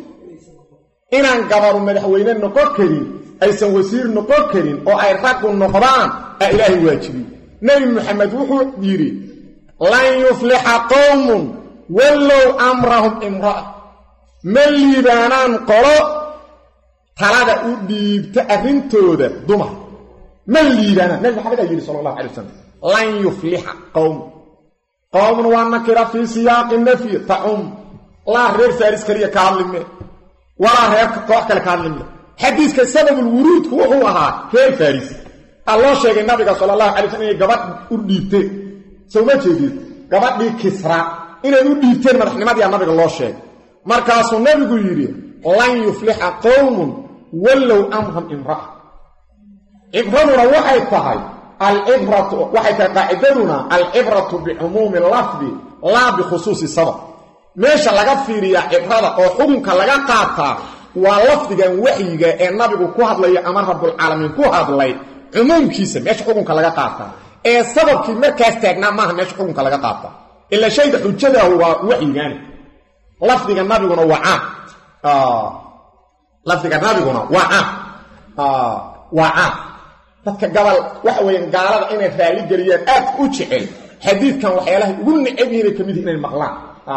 inaan gabaru madaxweyne noqon karin aysan wasiir noqon karin oo ay raggu noqdaan aa ilaahay waajibiy nebi muxamed wuxuu yidhi lan yuflixa qowmun wallow amrahum imra'a ma liibaanaan qolo talada u dhiibta arrintooda dumar ma liibaanaan nabi maxamed aa yidhi sala allahu alay wasalam lan yuflixa qowmun qowmun waa nakira fii siyaaqi nafyi tacum laa reer faaris keliya ka hadlime walaa reer koox kale ka hadlime xadiiska sababulwuruudku wuxuu ahaa reer faaris a loo sheegay nabiga sala allahu alay slm inay gabadh u dhiibteen soo ma jeedid gabadhii kisra inay u dhiibteen madaxnimadiia nabiga loo sheegay markaasuu nabigu yidhi lan yuflixa qowmun wallow amran imra'a cibraduna waxay tahay alcibratu waxay tahay qaacidaduna alcibratu bicumuumi lafdi laa bikhusuusi sabab meesha laga fiiriyaa cibrada oo xukunka laga qaataa waa lafdigan waxyiga ee nabigu ku hadlaya ama rabbulcaalamiin ku hadlay cumuumkiisa meesha xukunka laga qaataa ee sababkii markaas taagnaa maaha meesha xukunka laga qaataa ila shayga xujadahu waa waxyigaani lafdiga nabiguna waa caam lafdiga nabiguna waa caam waa caam dadka gabal waxa weeyaan gaalada inay raalli geliyaan aad u jecel xadiidkan waxyaalahay ugu necab yihinay ka mid yihin inay maqlaan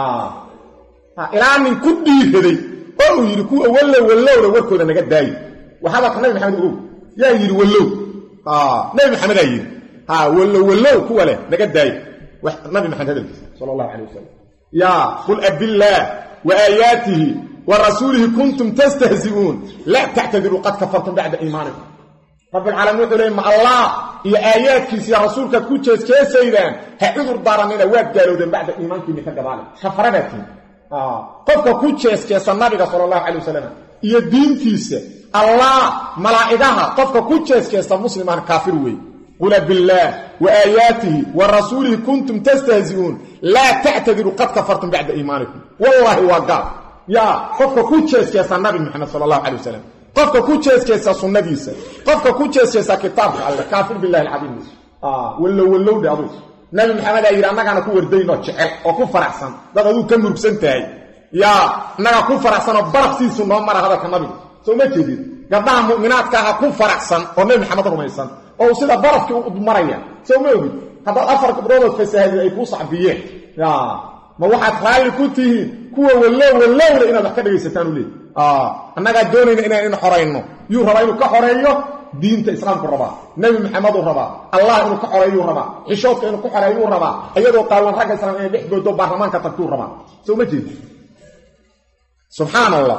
ilaa nin ku dhiiraday oo uu yidhi kuwa wallow wallowna warkooda naga daayo hadalka nabi maxamed ogow yaa yidhi wallow nabi maxamedaa yidhi wallow wallow kuwa leh naga daayo nabi maxamed hadalkiisa sal allahu calay wasalam yaa qul abillaah wa aayaatihi wa rasuulihi kuntum tastahzi'uun laa tactadiruu qad kafartum bacda iimaanikum rabbilcaalamiin wuxuu leey ma allah iyo aayaadkiisiiyo rasuulkaad ku jeesjeesaydaan ha cudur daaranina waad gaalowdeen bacda iimaankiinni ka gabaale kafaradatiin qofka ku jeesjeesa nabiga sala allahu calay wasalam iyo diintiisa allah malaa'igaha qofka ku jeesjeesta muslimaan kaafir weeye qula billaah wa aayaatihi wa rasuulihi kuntum tastahzi'uun laa tactadiruu qad kafartum bacda iimaanikum wallaahi waa gaal yaa qofka ku jeesjeesa nabi maxamed sala allahu calay wasalam qofka ku jeesjeesa sunnadiisa qofka ku jeesjeesa kitaabka alle kaafir billahi alcadiim wallow wallowdhe aduu nabi maxamed aa yidhi annagaana ku wardaynoo jecel oo ku faraxsan dad aduu ka murugsan tahay yaa annagaa ku faraxsanoo barafsiisu noo mara hadalka nabiga soo ma jeedid gabdhaha mu'minaadka aha ku faraxsan oo nebi maxamed rumaysan oo sida barafkii u maraya soo ma ogid haddaad afar gabdhoodood fasaahadid ay kuu sacbiyeen ma waxaad raalli ku tihiin kuwa wallow wallowle inaad wax ka dhegaysataan u leey annagaa doonayna inaan in xorayno yuu rabaa inuu ka xoreeyo diinta islaamku rabaa nebi maxameduu rabaa allah inuu ka xoreeyuu rabaa xishoodka inuu ka xoreeyuu rabaa iyadoo qaawan ragga islaam inay dhex goodo baarlamaanka tagtuu rabaa soo ma jeedi subxaan allah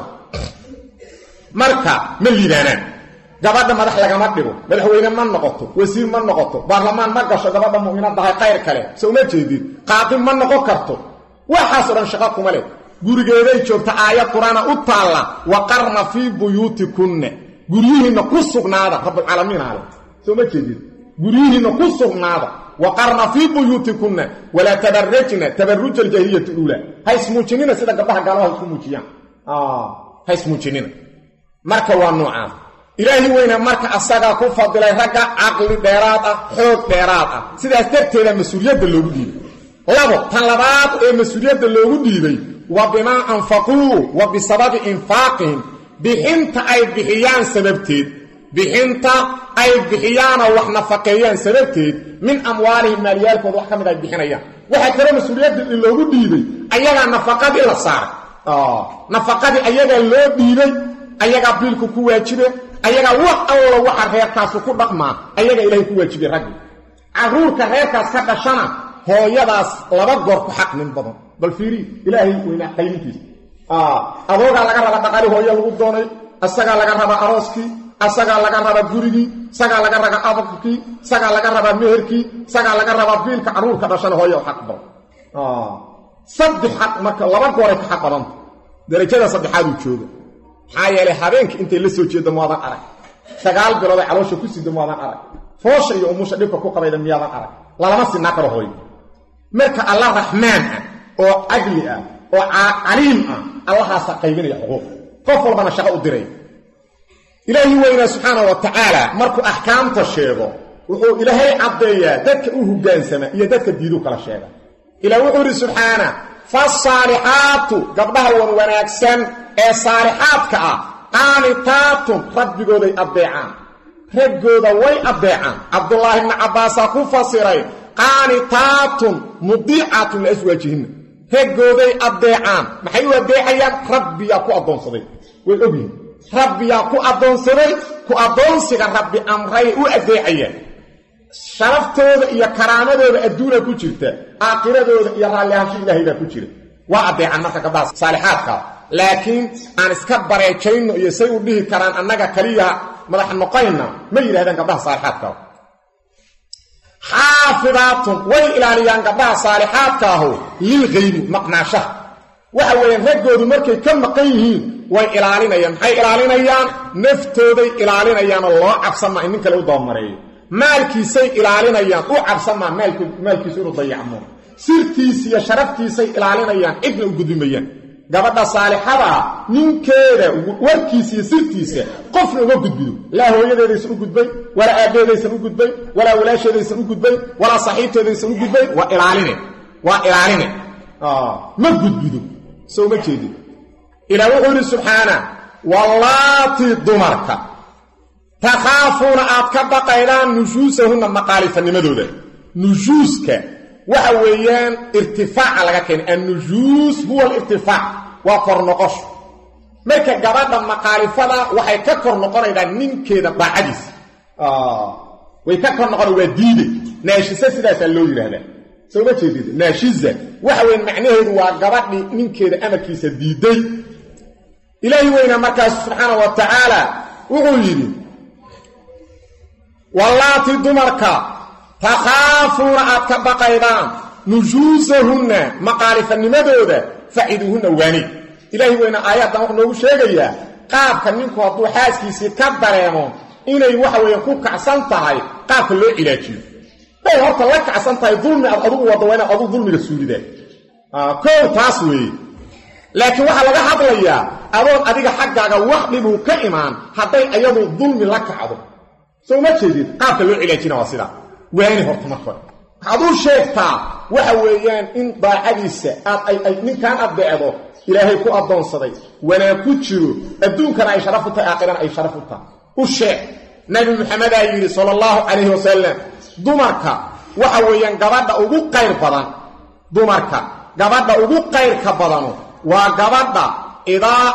marka ma liibaanaan gabadha madax lagama dhigo madaxweyne ma noqoto wasiir ma noqoto baarlamaan ma gasho gabadha mu'minadahay qayr kale soo ma jeedid qaaqi ma noqon karto waxaasoo dhan shaqo kuma leh gurigeeday joogta aayad qur-aana u taalla waqarna fii buyuutikunna guryihiinna ku sugnaada rabbulcaalamiin ale soo ma jeedid guryihiinna ku sugnaada waqarna fii buyuutikunna walaa tabarajna tabaruja aljaahiliyati uulaa ha ismuujinina sida gabdhaha gaalada ha isku muujiyaan ha ismuujinina marka waa nuucaas ilaahi weyna marka asagaa ku fadilay ragga caqli dheeraad ah xoog dheeraad ah sidaas darteeda mas-uuliyadda loogu dhiibay labo tan labaad ee mas-uuliyadda loogu dhiibay wa bimaa anfaquu wa bisababi infaaqihim bixinta ay bixiyaan sababteed bixinta ay bixiyaanoo wax nafaqeeyaan sababteed min amwaalihim maaliyaalkooda wax ka mid ay bixinayaan waxaa kale mas-uuliyadda in loogu dhiibay ayagaa nafaqadii la saaray nafaqadii ayagaa loo dhiibay ayagaa biilku ku waajibe ayagaa wax allo waxa reerkaasu ku dhaqmaa ayagaa ilaahay ku waajibay raggi carruurka reerkaas ka dhashana hooyadaas laba goor ku xaq nin badan bal fiiri ilaahay weynaa qaylintiisa adoogaa laga raba dhaqali hooyo lagu doonay isagaa laga rabaa arooskii isagaa laga rabaa gurigii isagaa laga rabaa ababkii isagaa laga rabaa meherkii isagaa laga rabaa biilka carruurka dhashana hooya xaq badan saddex xaq marka laba gooray ka xaq badanta darajada saddexaaduu jooga maxaa yeelay habeenkii intay la soo jeedda maadan arag sagaal bilood ay caloosha ku sida maadan arag foosha iyo umusha dhibka ku qabayda miyaadan arag lalama sinaa karo hooyo marka allah raxmaan ah oo cadli ah oo caliim ah allahaasa qaybinaya xuquuq qof walbana shaqo u diray ilaahi weynaa subxaana wa tacaala markuu axkaamta sheego wuxuu ilaahay caddeeyaa dadka u hogaansama iyo dadka diiduu kala sheega ilah wuxuu idhi subxaana fasaalixaatu gabdhaha wan wanaagsan ee saalixaadka ah qaanitaatun rabbigooday addeecaan raggooda way addeecaan cabdulaahi bni cabbaasaa ku fasiray qaanitaatun mudiicatun liaswaajihinna raggooday addeecaan maxay u addeecayaan rabbiyaa ku addoonsaday way ogyihin rabbiyaa ku addoonsaday ku addoonsiga rabbi amray u addeecayaan sharaftooda iyo karaamadooda adduuna ku jirta aakiradooda iyo raallihaansho ilaahay baa ku jira waa addeecan marka gabdhaha saalixaadka laakiin aan iska bareejayno iyo say u dhihi karaan annaga kaliya madax noqayna ma yidhahdaan gabdhaha saalixaadka xaafidaatun way ilaaliyaan gabdhaha saalixaadka ahu lilkaybi maqnaashaha waxa weeyaan raggoodu markay ka maqan yihiin way ilaalinayaan maxay ilaalinayaan naftooday ilaalinayaanoo loo cabsanmaa in nin kale u dabamareeyo maalkiisay ilaalinayaan u cabsanmaa maalkiisu inuu dayacmo sirtiisa iyo sharaftiisay ilaalinayaan cidna u gudbimayaan gabadha saalixadaa ninkeeda warkiisa iyo sirtiisa qofna uma gudbido laa hooyadeedaysan u gudbayn walaa aabbeedaysan u gudbayn walaa walaasheedaysan u gudbayn walaa saxiibteedaysan u gudbayn waa ilaaline waa ilaaline ma gudbido soo ma jeedin ilaa wuxuu yidhi subxaana wallaatii dumarka takhaafuuna aad ka baqaydaan nushuusahunna maqaalifanimadooda nushuuska waxa weeyaan irtifaaca laga keenay annushuus huwa alirtifaac waa kor noqosho marka gabadha maqaalifada waxay ka kor noqonaydaa ninkeeda daacadiisa way ka kor noqona waa diide naashise sidaasaa loo yidhaahdaa soo ma jeedid naashiza waxa weyan macnaheedu waa gabadhii ninkeeda amarkiisa diiday ilaahi weyna markaas subxaana wa tacaala wuxuu yidhi wallaatii dumarka takhaafuuna aad ka baqaydaan nushuusahunna maqaalifanimadooda faciduuhunna waanid ilaahi weyna aayaddan wuxuu noogu sheegayaa qaabka ninku hadduu xaaskiisii ka dareemo inay waxa weeye ku kacsan tahay qaabka loo cilaajiyo bay horta la kacsan tahay dulmi aad adugu waddo waa inaad adugu dulmiga suulidaan kow taas weeye laakiin waxaa laga hadlayaa adoon adiga xaggaaga wax dhibuu ka imaan hadday ayadu dulmi la kacdo soo ma jeedid qaabka loo cilaajina waa sidaa waani horta marka hore waxaad u sheegtaa waxa weeyaan in daacadiisa aad ay ninkan addeecdo ilaahay ku addoonsaday wanaag ku jiro adduunkana ay sharaf u tahay aakhirana ay sharaf u tahay u sheeg nabi maxamedaa yidhi sala allahu calayhi wasalam dumarka waxa weeyaan gabadha ugu qayr badan dumarka gabadha ugu qayrka badanu waa gabadha idaa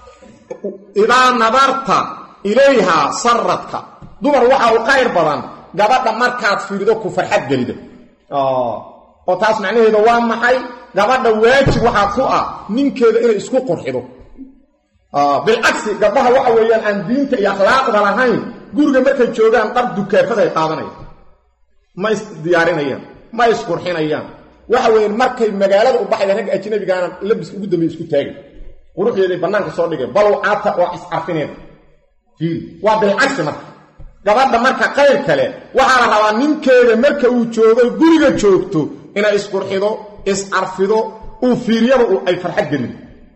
idaa nadarta ilayhaa saradka dumar waxa u qayr badan gabadha markaad fiirido ku farxad gelido oo taas macnaheeda waa maxay gabadha waajib waxaa ku ah ninkeeda inay isku qurxido bilcagsi gabdhaha waxa weeyaan aan diinta iyo akhlaaqda lahayn guriga markay joogaan dhar dukaafaday qaadanayaan ma isdiyaarinayaan ma isqurxinayaan waxa weeyaan markay magaalada u baxayaan ragga ajnabigaana labiska ugu dambey isku taagay quruxdeeday bannaanka soo dhigay balow caata waa iscarfineed fiiri waa bilcagsi marka gabadha marka qayr kale waxaa la rabaa ninkeeda marka uu joogo guriga joogto inay isqurxido iscarfido uu fiiriyaba ay farxad gelido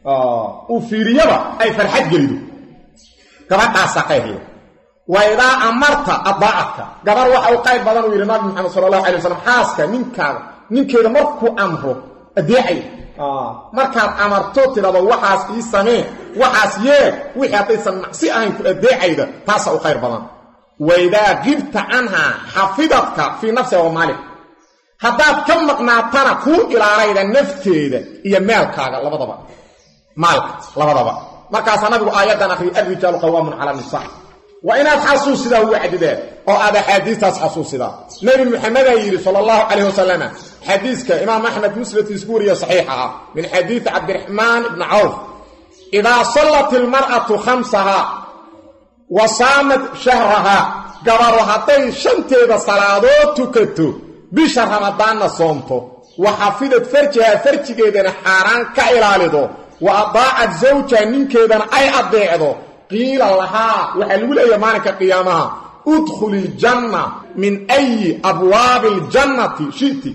uu fiiriyaba ay farxad gelido gabadhaasaa qayrle waydaa amarta addaacadka gabar waxa u qayr badan uu yidhi nabi maxamed sala allahu alay wasalam xaaska ninkaada ninkeeda markuu amro adeecay markaad amarto tidhado waxaas ii samee waxaas yeeg wixii haddaysan macsi ahayn ku adeecayda taasaa u qayr badan waidaa gibta canhaa xafidadka fii nafsiha wa maalik haddaad ka maqnaatana kuu ilaalayda nafteeda iyo maalkaaga labadaba maalka labadaba markaasaa nabigu aayaddan akhriya alrijaalu qawaamun cala nisa waa inaad xasuusidaa ugu cadideen oo aad axaadiistaas xasuusidaa nebi muxamedaa yidhi sala allahu calayh wasalam xadiiska imaam axmed musladkiis ku wariya saxiixa ah min xadiidi cabdiraxmaan ibni cawf idaa sallat ilmar'atu khamsahaa wa saamad shahrahaa gabaru hadday shanteeda salaadood tukato bisha ramadaanna soomto wa xafidad farjihaa farjigeedana xaaraan ka ilaalido wa adaacad zawjaha ninkeedana ay addeecdo qiila lahaa waxaa lagu leeyahay maalinka qiyaamaha udkhuli iljanna min ayi abwaabi aljannati shiti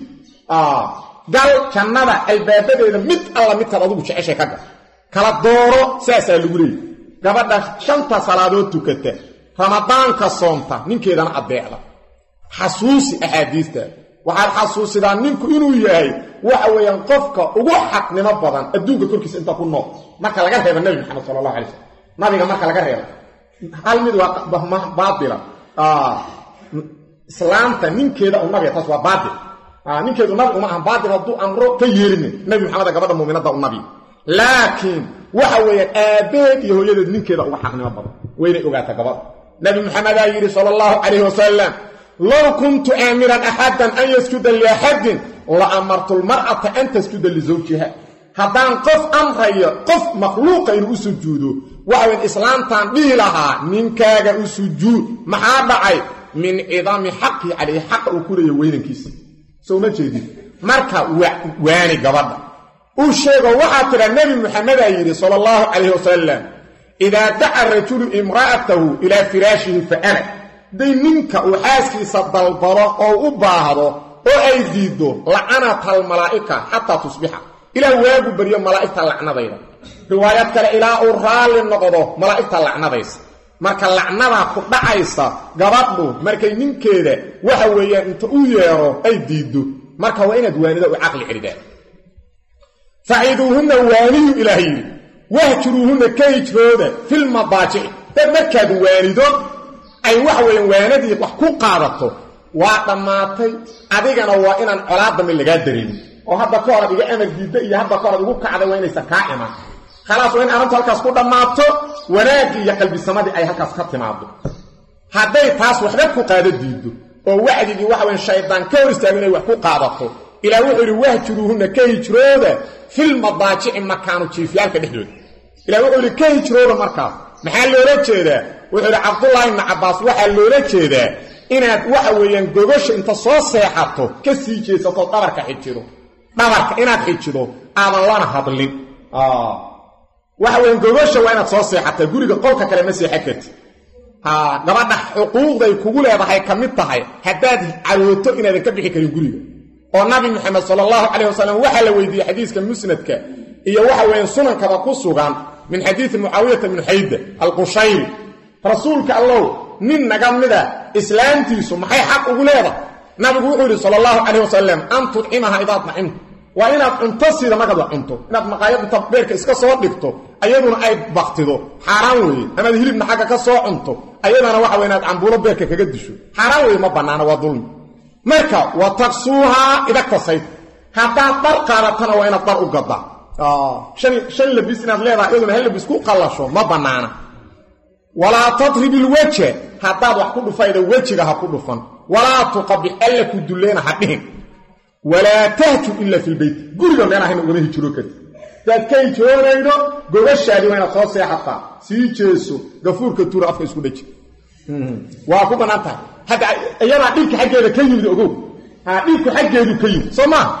gal jannada albaabadeeda mid alla midkaad adugu jeceshay ka gal kala dooro saasaa lagu leeyay gabadha shanta salaadood tukata ramadaanka soomta ninkeedana addeecda xasuusi axaadiista waxaad xasuusidaa ninku inuu yahay waxa weeyaan qofka ugu xaqnimo badan adduunka korkiisa inta ku nool marka laga reeba nebi maxamed sala allahu alay slam nabiga marka laga reeba hal mid waa baatila islaamta ninkeeda u nabiga taas waa baatil ninkeedu nabi uma ahan baatil hadduu amro ka yeelinin nebi maxameda gabadha muuminadda u nabi laakiin waxa weeyaan aabbeed iyo hooyadeed ninkeeda uga xaqnimo badan waynay ogaata gabadha nabi maxamedaa yidhi sala allahu calayhi wasalam low kuntu aamiran axadan an yasjuda liaxadin la amartulmar'ata an tasjuda lisawjiha haddaan qof amrayo qof makhluuqa inuu u sujuudo waxaweyn islaamtaan dhihi lahaa ninkaaga u sujuud maxaa dhacay min cidami xaqii calayhi xaqa uu ku leeya weynankiisa soo ma jeedin marka waani gabadha u sheego waxaa tidha nebi muxamedaa yidhi sala allahu calayhi wasalam idaa daca rajulu imra'atahu ilaa firaashihi fa ana day ninka uu xaaskiisa dalbalo oo u baahdo oo ay diiddo lacanata almalaa'ika xataa tusbixa ilaa waagu baryo malaa'igta lacnadayda riwaayad kale ilaa uu raalli noqdo malaa'igta lacnadaysa marka lacnadaa ku dhacaysa gabadhu markay ninkeeda waxa weeyaan inta u yeedho ay diiddo marka waa inaad waanida u caqli celidaan faciduuhunna waaniyu ilaah yidhi wahjuruuhunna ka hijrooda filmadaajici dad markaad waanido ay waxa weeyaan waanadii wax ku qaadato waa dhammaatay adigana waa inaan colaadami lagaa dareemin oo hadda ka hor ad iga amar diidda iyo hadda ka hor ad igu kacday waa inaysan kaa iman khalaas waa in arrintu halkaas ku dhammaato wanaaggii iyo qalbisamadii ay halkaas ka timaado hadday taas waxba ku qaado diiddo oo wacdigii waxa weyan shaydaan ka hor istaago inay wax ku qaadato ilaa wuxuu yidhi wahjuruuhunna ka hijrooda filmadaajici makaanu jiifyaalka dhexdooda ilaa wuxuu yidhi ka hijrooda markaas maxaa loola jeedaa wuxuu yidhi cabdullaahi ibni cabbaas waxaa loola jeedaa inaad waxa weeyaan gogosha inta soo seexato ka sii jeesato dhabarka xijido dhabarka inaad xijido aadan lana hadlin waxa weyan gogosha waa inaad soo seexataa guriga qolka kale ma seexan karti gabadha xuquuqday kugu leedahay ka mid tahay haddaad carooto inaadan ka bixi karin guriga oo nabi moxamed sala allahu calayh wasalam waxaa la weydiiyey xadiiska musnadka iyo waxa weeyaan sunankaba ku sugan min xadiidi mucaawiyata bni xayda alqushayri rasuulka allow nin naga mida islaamtiisu maxay xaq ugu leedahay nabigu wuxuu yidhi sala allahu calayh wasalam an tudcimaha idaad nacimta waa inaad cunto siida markaad wax cunto inaad maqaayad inta beerka iska soo dhigto ayaduna ay baktido xaaraan weeye amaad hilibna xagga ka soo cunto ayadana waxa wey inaad cambuulo beerka kaga disho xaaraan weeye ma bannaana waa dulmi marka wa taksuuhaa idagtasayd haddaad dhar qaadatana waa inaad dhar u gaddaa shan labis inaad leedahay iyaduna hal labis ku qallasho ma bannaana walaa tadrib ilweja haddaad wax ku dhufayda wejiga ha ku dhufan walaa tuqabix alla ku dulleena ha dhihin walaa tahjur ila fi lbeyt guriga meelahayna ugama hijroo karti hadaad ka hijroonaydo gogashaadii waa inaad soo seexataa sii jeeso gafuurka tuura afka isku dhaji waa ku bannaan tahay hadda iyadaa dhibka xaggeeda ka yimid ogow dhibku xaggeedu ka yimid soo maa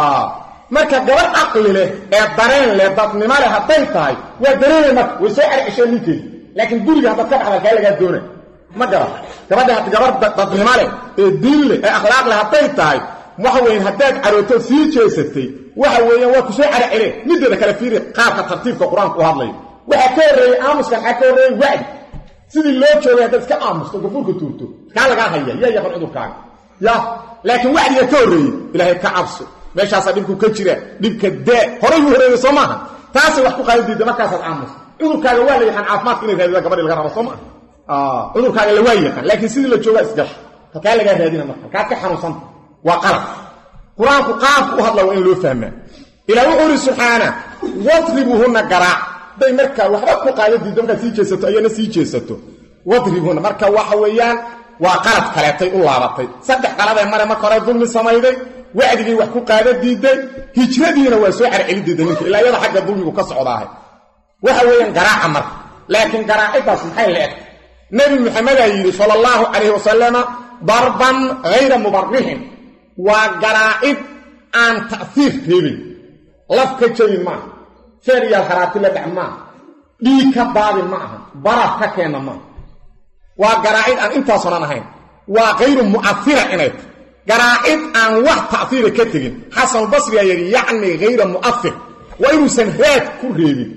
marka gabadh caqli leh ee dareen leh dadnimo leh hadday tahay waa dareemay marka way soo cercesheen ninkeedi laakiin guriga haddaad ka baxda kaa lagaa doona ma garan gabadha gabar dadnimo leh ee diin leh ee akhlaaq leh hadday tahay waxa weyan haddaad carooto sii jeesatay waxa weeyaan waa ku soo caraceleen mideeda kale fiiri qaabka tartiibka qur-aanku u hadlayo waxaa ka horreeyey aamuskan waxaa ka horreeyey wacdi sidii loo joogay haddaad iska aamusto gafuurka tuurto kaa lagaa haya yaa yaqan cudurkaaga ya laakiin wacdiga ka horreeyey ilaahay ka cabso meeshaasaa dhibku ka jira dhibka daa horay buu horeeyey soo maaha taasay wax ku qaadi diida markaasaad aamusto cudurkaaga waa la yaqaan caafimaadka inay raadida gabadhi laga rabo soo maaha cudurkaaga la waa yaqaan laakiin sidii la joogaa isgasha halkaa lagaa raadina marka halkaad ka xanuunsanta waa qalab qur-aanku qaabku u hadla waa in loo fahmaa ilaa wuxuu ihi subxaana wadribuuhunna garaac day markaa waxba ku qaada diiddo markaad sii jeesato ayana sii jeesato wadribuhunna marka waxa weeyaan waa qalad kaleetay u laabatay saddex qaladee mare marka hore dulmi samayday wacdigii wax ku qaada diiday hijradiina waa soo carceli diiday ninka ilaa iyada xagga dulmigu ka socdaahay waxa weeyaan garaaca marka laakiin garaaciddaas maxay la eg nebi maxamedaa yidhi sala allahu calayhi wasalama darban hayra mubarixin waa garaacid aan ta'fiir reebin laf ka jabin maaha feeryaal haraati la dhac maaha dhiig ka daadin ma aha baraf ka keenna maaha waa garaacid aan intaasonan ahayn waa hayru mu'afira inay tahy garaacid aan wax ta'fiira ka tegin xasanulbasriyaa yidhi yacni hayra mu'afir waa inuusan raad ku reebin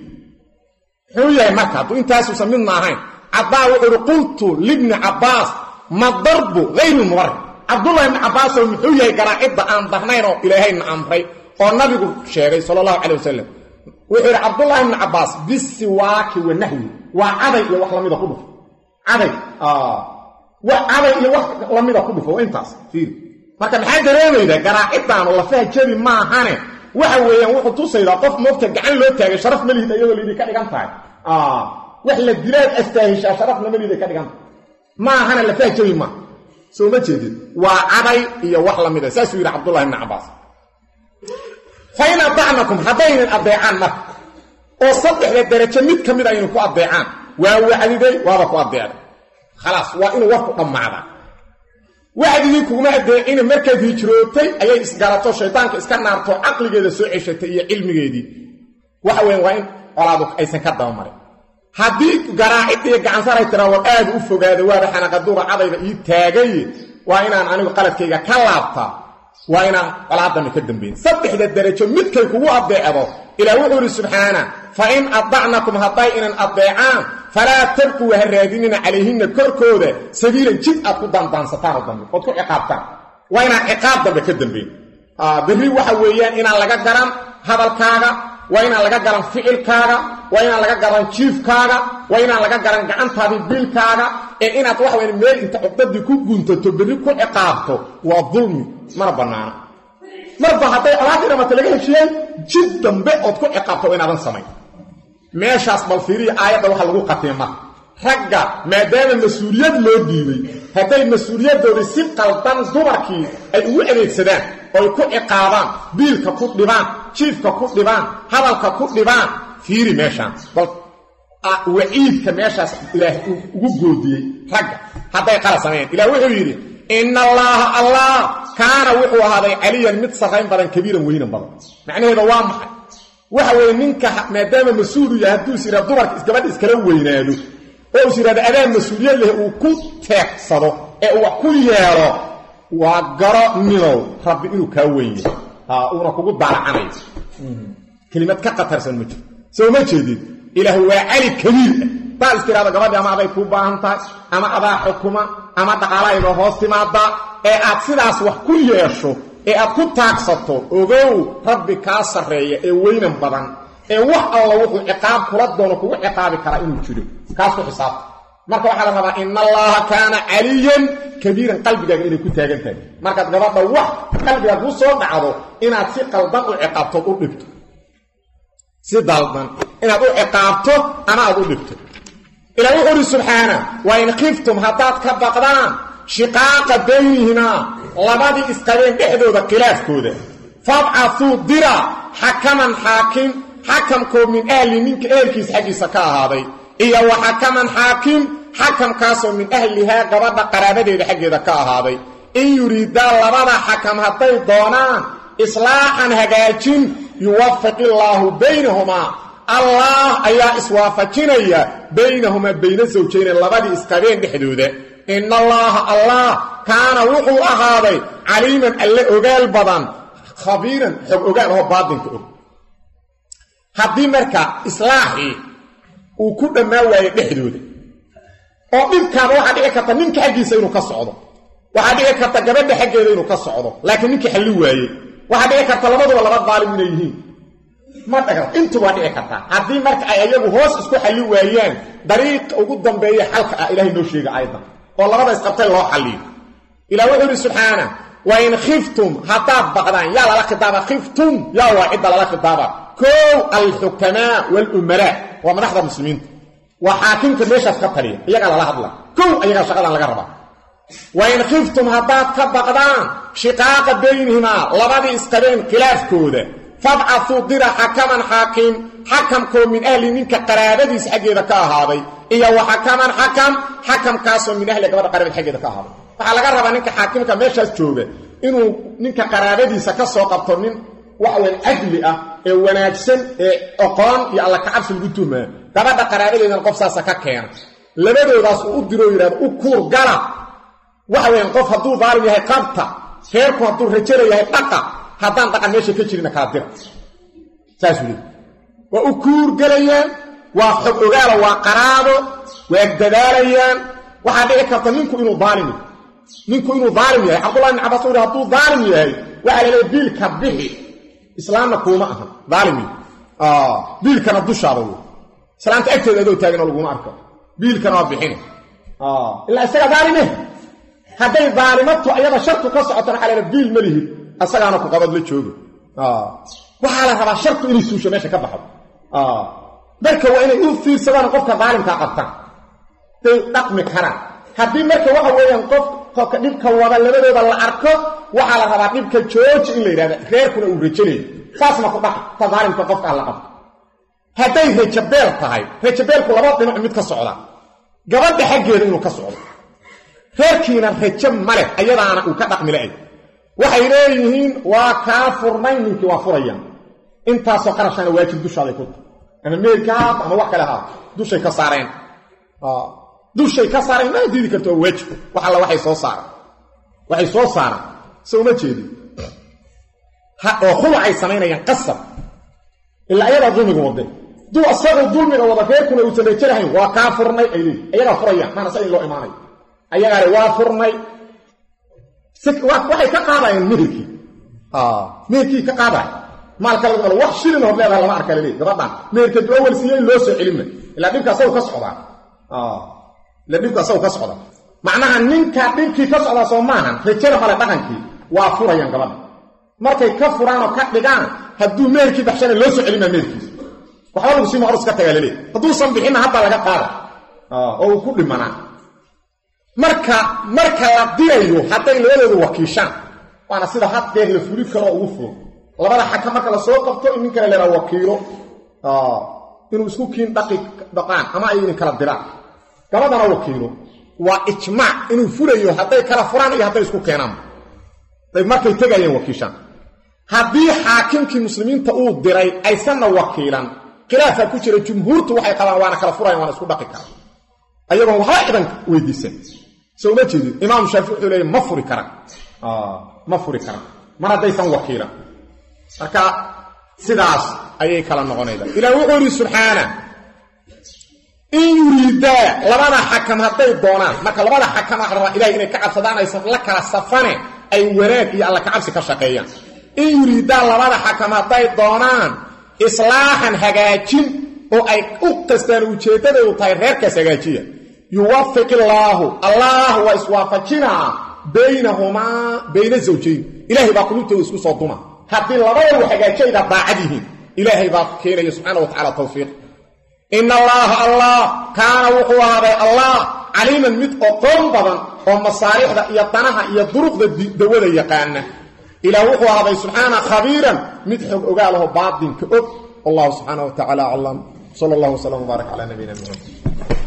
muxuu yahay marka hadduu intaasuusan midna ahayn cabbaa wuxuu uhi qultu libni cabbaas ma darbu hayru mubarix cabdullahi ibni cabbaasow muxuu yahay garaacidda aan darnayn oo ilaahayna amray oo nabigu sheegay sala allahu calay wasalam wuxuu yidhi cabdullahi ibni cabbaas bisiwaaki wa nahwi waa caday iyo wax lamida ku dhufo caday caday iyo wax lamida ku dhufo intaas fiiri marka maxaa dareemaydaa garaaciddaanu lafaha jebi maahane waxa weeyaan wuxuu tusaydaa qof moogta gacan loo taagay sharaf ma lihid iyadoo liiday ka dhigan tahay wax la dilaad astaahishaa sharafna ma liiday ka dhigan tahay maahana lafaha jebi maaha soo ma jeedid waa caday iyo wax lamida saasuu yidhi cabdullahi ibni cabbaas fa in adacnakum haddaynan addeecaan marka oo saddexda darajo mid ka mid aynu ku addeecaan waa wacdiday waaba ku addeecday khalaas waa inuu warku dhammaadaa wacdigii kuguma addeecina markaad hijrootay ayay isgarato shaydaanka iska naarto caqligeeda soo ceshatay iyo cilmigeedii waxa weyan waa in colaadu aysan ka dabamarin haddii garaacid iyo gacansaray tiraa war aada u fogaada waaba xanaqaduura cadayda ii taagay waa inaan anigu qaladkayga ka laabtaa waa inaan colaadana ka dambayn saddexda darajo midkay kugu addeecdo ilaa wuxuu idhi subxaana fa in adacnakum hadday inan addeecaan falaa tabquu ha raadinina calayhinna korkooda sabiilan jid aad ku daandaansataan oo dambe ood ku ciqaabtaan waa inaan ciqaab dambe ka dambayn berri waxa weeyaan inaan laga garan hadalkaaga waa inaan laga garan ficilkaaga waa inaan laga garan jiifkaaga waa inaan laga garan gacantaadii biilkaaga ee inaad waxa weya meel inta cugdadii ku guntato berri ku ciqaabto waa dulmi mana bannaano marba hadday colaadii dhamata laga heshiyeen jid dambe ood ku ciqaabto waa inaadan samayn meeshaas bal fiiriya aayadda waxa lagu qatiyay marka ragga maadaama mas-uuliyad loo dhiibay hadday mas-uuliyaddoodii si qaldan dumarkii ay ugu adeegsadaan oy ku ciqaabaan biilka ku dhibaan jiifka ku dhibaan hadalka ku dhibaan fiiri meeshaan bal waciidka meeshaas ilaah ugu goodiyey ragga hadday qala sameeyeen ilah wuxuu yidhi ina allaaha allah kaana wuxuu ahaaday caliyan mid sarrayn badan kabiiran weynan badan macnaheeda waa maxay waxa weeye ninka maadaama mas-uulu yahay hadduu is yidhahdo dumarka isgabadha iskala weynaado oo is yidhahdo adaa mas-uuliyad leh uu ku teegsado ee uu wax ku yeelo waa garo ninow rabbi inuu kaa weyn yahay ha uuna kugu daalacanayo kelimad ka qatarsan ma jiro soo ma jeedid ilaah waa cali kabiir ah daad is tirahdo gabadhi ama aday kuu baahan tahay ama adaa xukuma ama dhaqaalahayba hoos timaada ee aad sidaas wax ku yeesho ee aad ku taagsato ogow rabbi kaa sarreeya ee weynan badan ee wax alla wuxuu ciqaab kula doono kugu ciqaabi karaa inuu jiro kaas ku xisaabta marka waxaa la rabaa ina allaha kaana caliyan kabiiran qalbigaaga inay ku taagan tahay markaad gabadha wax qalbigaa kuu soo dhacdo inaad si qaldan u ciqaabtood u dhibto si daldan inaad u ciqaabto ama aad u dhibto ilaa wuxuu uhi subxaana wa in khiftum haddaad ka baqdaan shiqaaqa baynihimaa labadii isqabeen dhexdooda khilaafkooda fabcatuu dira xakaman xaakim xakamkoo min ahli ninka ehelkiis xaggiisa ka ahaaday iyo wa xakaman xaakim xakamkaasoo min ahlihaa gabadha qaraabadeeda xaggeeda ka ahaaday in yuriidaa labada xakam hadday doonaan islaaxan hagaajin yuwafiq illaahu baynahumaa allah ayaa iswaafajinaya baynahumaa bayna sawjayne labadii isqabeen dhexdooda ina allaaha allah kaana wuxuu ahaaday caliiman alle ogaal badan khabiiran xog ogaal oo baatinka og haddii marka islaaxii uu ku dhammaan waayo dhexdooda oo dhibkaaba waxaa dhici karta ninka xaggiisa inuu ka socdo waxaa dhici karta gabadha xaggeeda inuu ka socdo laakiin ninkii xalli waayey waxaa dhici karta labaduba laba daalim inay yihiin ma dhaga intu waa dhici kartaa haddii marka ay ayagu hoos isku xalli waayaan dariiqa ugu dambeeya xalka ah ilahay noo sheega aydan oo labada isqabtay loo xalliyo ilah wuxuu yidhi subxaana wa in khiftum haddaad baqdaan yaa lala khidaaba khiftum yaa waa cidda lala khidaaba kow alxukamaa walumalaa waa madaxda muslimiinta waa xaakimka meeshaas ka taliya iyagaa lala hadla kow ayagaa shaqadan laga rabaa wa in khiftum haddaad ka baqdaan shiqaaqa baynihimaa labadii isqabeen khilaafkooda fabcatuu dira xakaman xaakim xakamkoo min ahli ninka qaraabadiis xaggeeda ka ahaaday iyo wa xakaman xakam xakamkaasoo min ahli gabadha qaraabad xaggeeda ka ahaaday waxaa laga rabaa ninka xaakimka meeshaas jooga inuu ninka qaraabadiisa ka soo qabto nin waxweyn cadli ah ee wanaagsan ee oqoon iyo alla kacabsi lagu tuhmaa gabadha qaraabadeedana qof saasa ka keena labadoodaas uu u diroo yidhahdo u kuur gala waxa weyan qof hadduu daalim yahay qabta reerku hadduu rajala yahay dhaqa haddaan dhaqan meesha ka jirina kala dira saasuu leey waa u kuurgelayaan waa xog ogaala waa qaraabo waa dadaalayaan waxaa dhici karta ninku inuu daalim yahay ninku inuu daalim yahay cabdullahi ibn cabas uu yidhi hadduu daalim yahay waxaa la leeya biilka bixi islaamna kuuma aha daalim biilkana dushaada wey islaamta agteeda adoo taagan oo laguma arko biilkana waa bixina ilaa isaga daalime hadday daalimato ayada sharku ka socotana waxaa la biil ma lihid asagaana ku qabad la jooga waxaa la rabaa sharku inay suusho meesha ka baxdo marka waa inay u fiirsadaan qofka daalimkaa qabtaan day dhaqmi karaan haddii marka waxa weeyaan qof dhibka wada labadooda la arko waxaa la rabaa dhibka jooji in la yidhahda reerkuna uu rajanayo saasna ku dhaq ta daalimka qofka alla qabto hadday rajabeel tahay rajabeelku laba dhinac mid ka socda gabadha xaggeeda inuu ka socdo reerkiina rajo maleh ayadaana uu ka dhaqmi la-eg waxay leeyihiin waa kaa furnay ninkii waa furayaan intaasoo qarashana waajib dushaaday ku tahay ama meelka haata ama wax kale haata dushay ka saareen dushay ka saareen mana diidi karto waa waajib wax alla waxay soo saaraan waxay soo saaraan se uma jeedin oo khulacay samaynayaan qasab ilaa ayadaa dulmiga wade duu asagoo dulmiga wada reerkuna uusan rajarahayn waa kaa furnay ay leeyi ayagaa furayaan maana sa in loo imaanayo ayagaale waa furnay waxay ka qaadayeen meherkii meherkii ka qaadaya maalka laga wax shilin hor leedaha lama arka laleey gabadhan meherka du awal siiye in loo soo celinma ilaa dhibka asagu ka socdaa ila dhibka asagu ka socda macnaha ninka dhibkii ka socdaa soo maahan rajada male dhaqankii waa furayaan gabadha markay ka furaan oo ka dhigaan hadduu meherkii baxshana loo soo celinmaa meherkiisa waxba lagu sii maqrus ka tagaa laleey hadduusan bixinna haddaa laga qaada oo uu ku dhimanaa marka marka la dirayo hadday labadooda wakiishaan waana sida haddeer la fuli karoo ugu furo labada xaka marka lasoo qabto in nin kale leeraa wakiilo inuu isku kiin dhaqi dhaqaan ama ay idin kala diraan gabadana wakiilo waa ijmaac inuu fulayo hadday kala furaan iyo hadday isku keenaan markay tegayeen wakiishaan haddii xaakimkii muslimiinta uu diray aysanna wakiilan khilaafaa ku jira jumhuurtu waxay qabaan waana kala furayan waana isku dhaqi karaan ayagoon waxba cidan weydiisan so uma jeedin imaam shaafici wuxuu leeya ma furi karaan ma furi karaan mar haddaysan wakiilan marka sidaas ayay kala noqonayda ilah wuxuu yidhi subxaana in yuriidaa labada xakam hadday doonaan marka labada xakam waxa rabaa ilahay inay ka cabsadaan aysan la kala safane ay wanaag iyo alla kacabsi ka shaqeeyaan in yuriidaa labada xakam hadday doonaan islaaxan hagaajin oo ay u qastaan ujeeddadaydu tahay reerkaas hagaajiya yuwafiq illaahu allah waa iswaafajinaa baynahumaa bayna zawjayn ilaahay baa qulubtooda isku soo duma haddii labadau hagaajayda daacad yihiin ilaahay baa keenaya subxaana wa tacala tawfiiq ina allaaha allah kaana wuxuu ahaaday allah caliiman mid oqoon badan oo masaalixda iyo danaha iyo duruqda dawada yaqaana ilaah wuxuu ahaaday subxaana khabiiran mid xog ogaalaho baatinka og wallahu subxaana wa tacala aclam sal allah wslam wbaarak cala nabiyina muxamed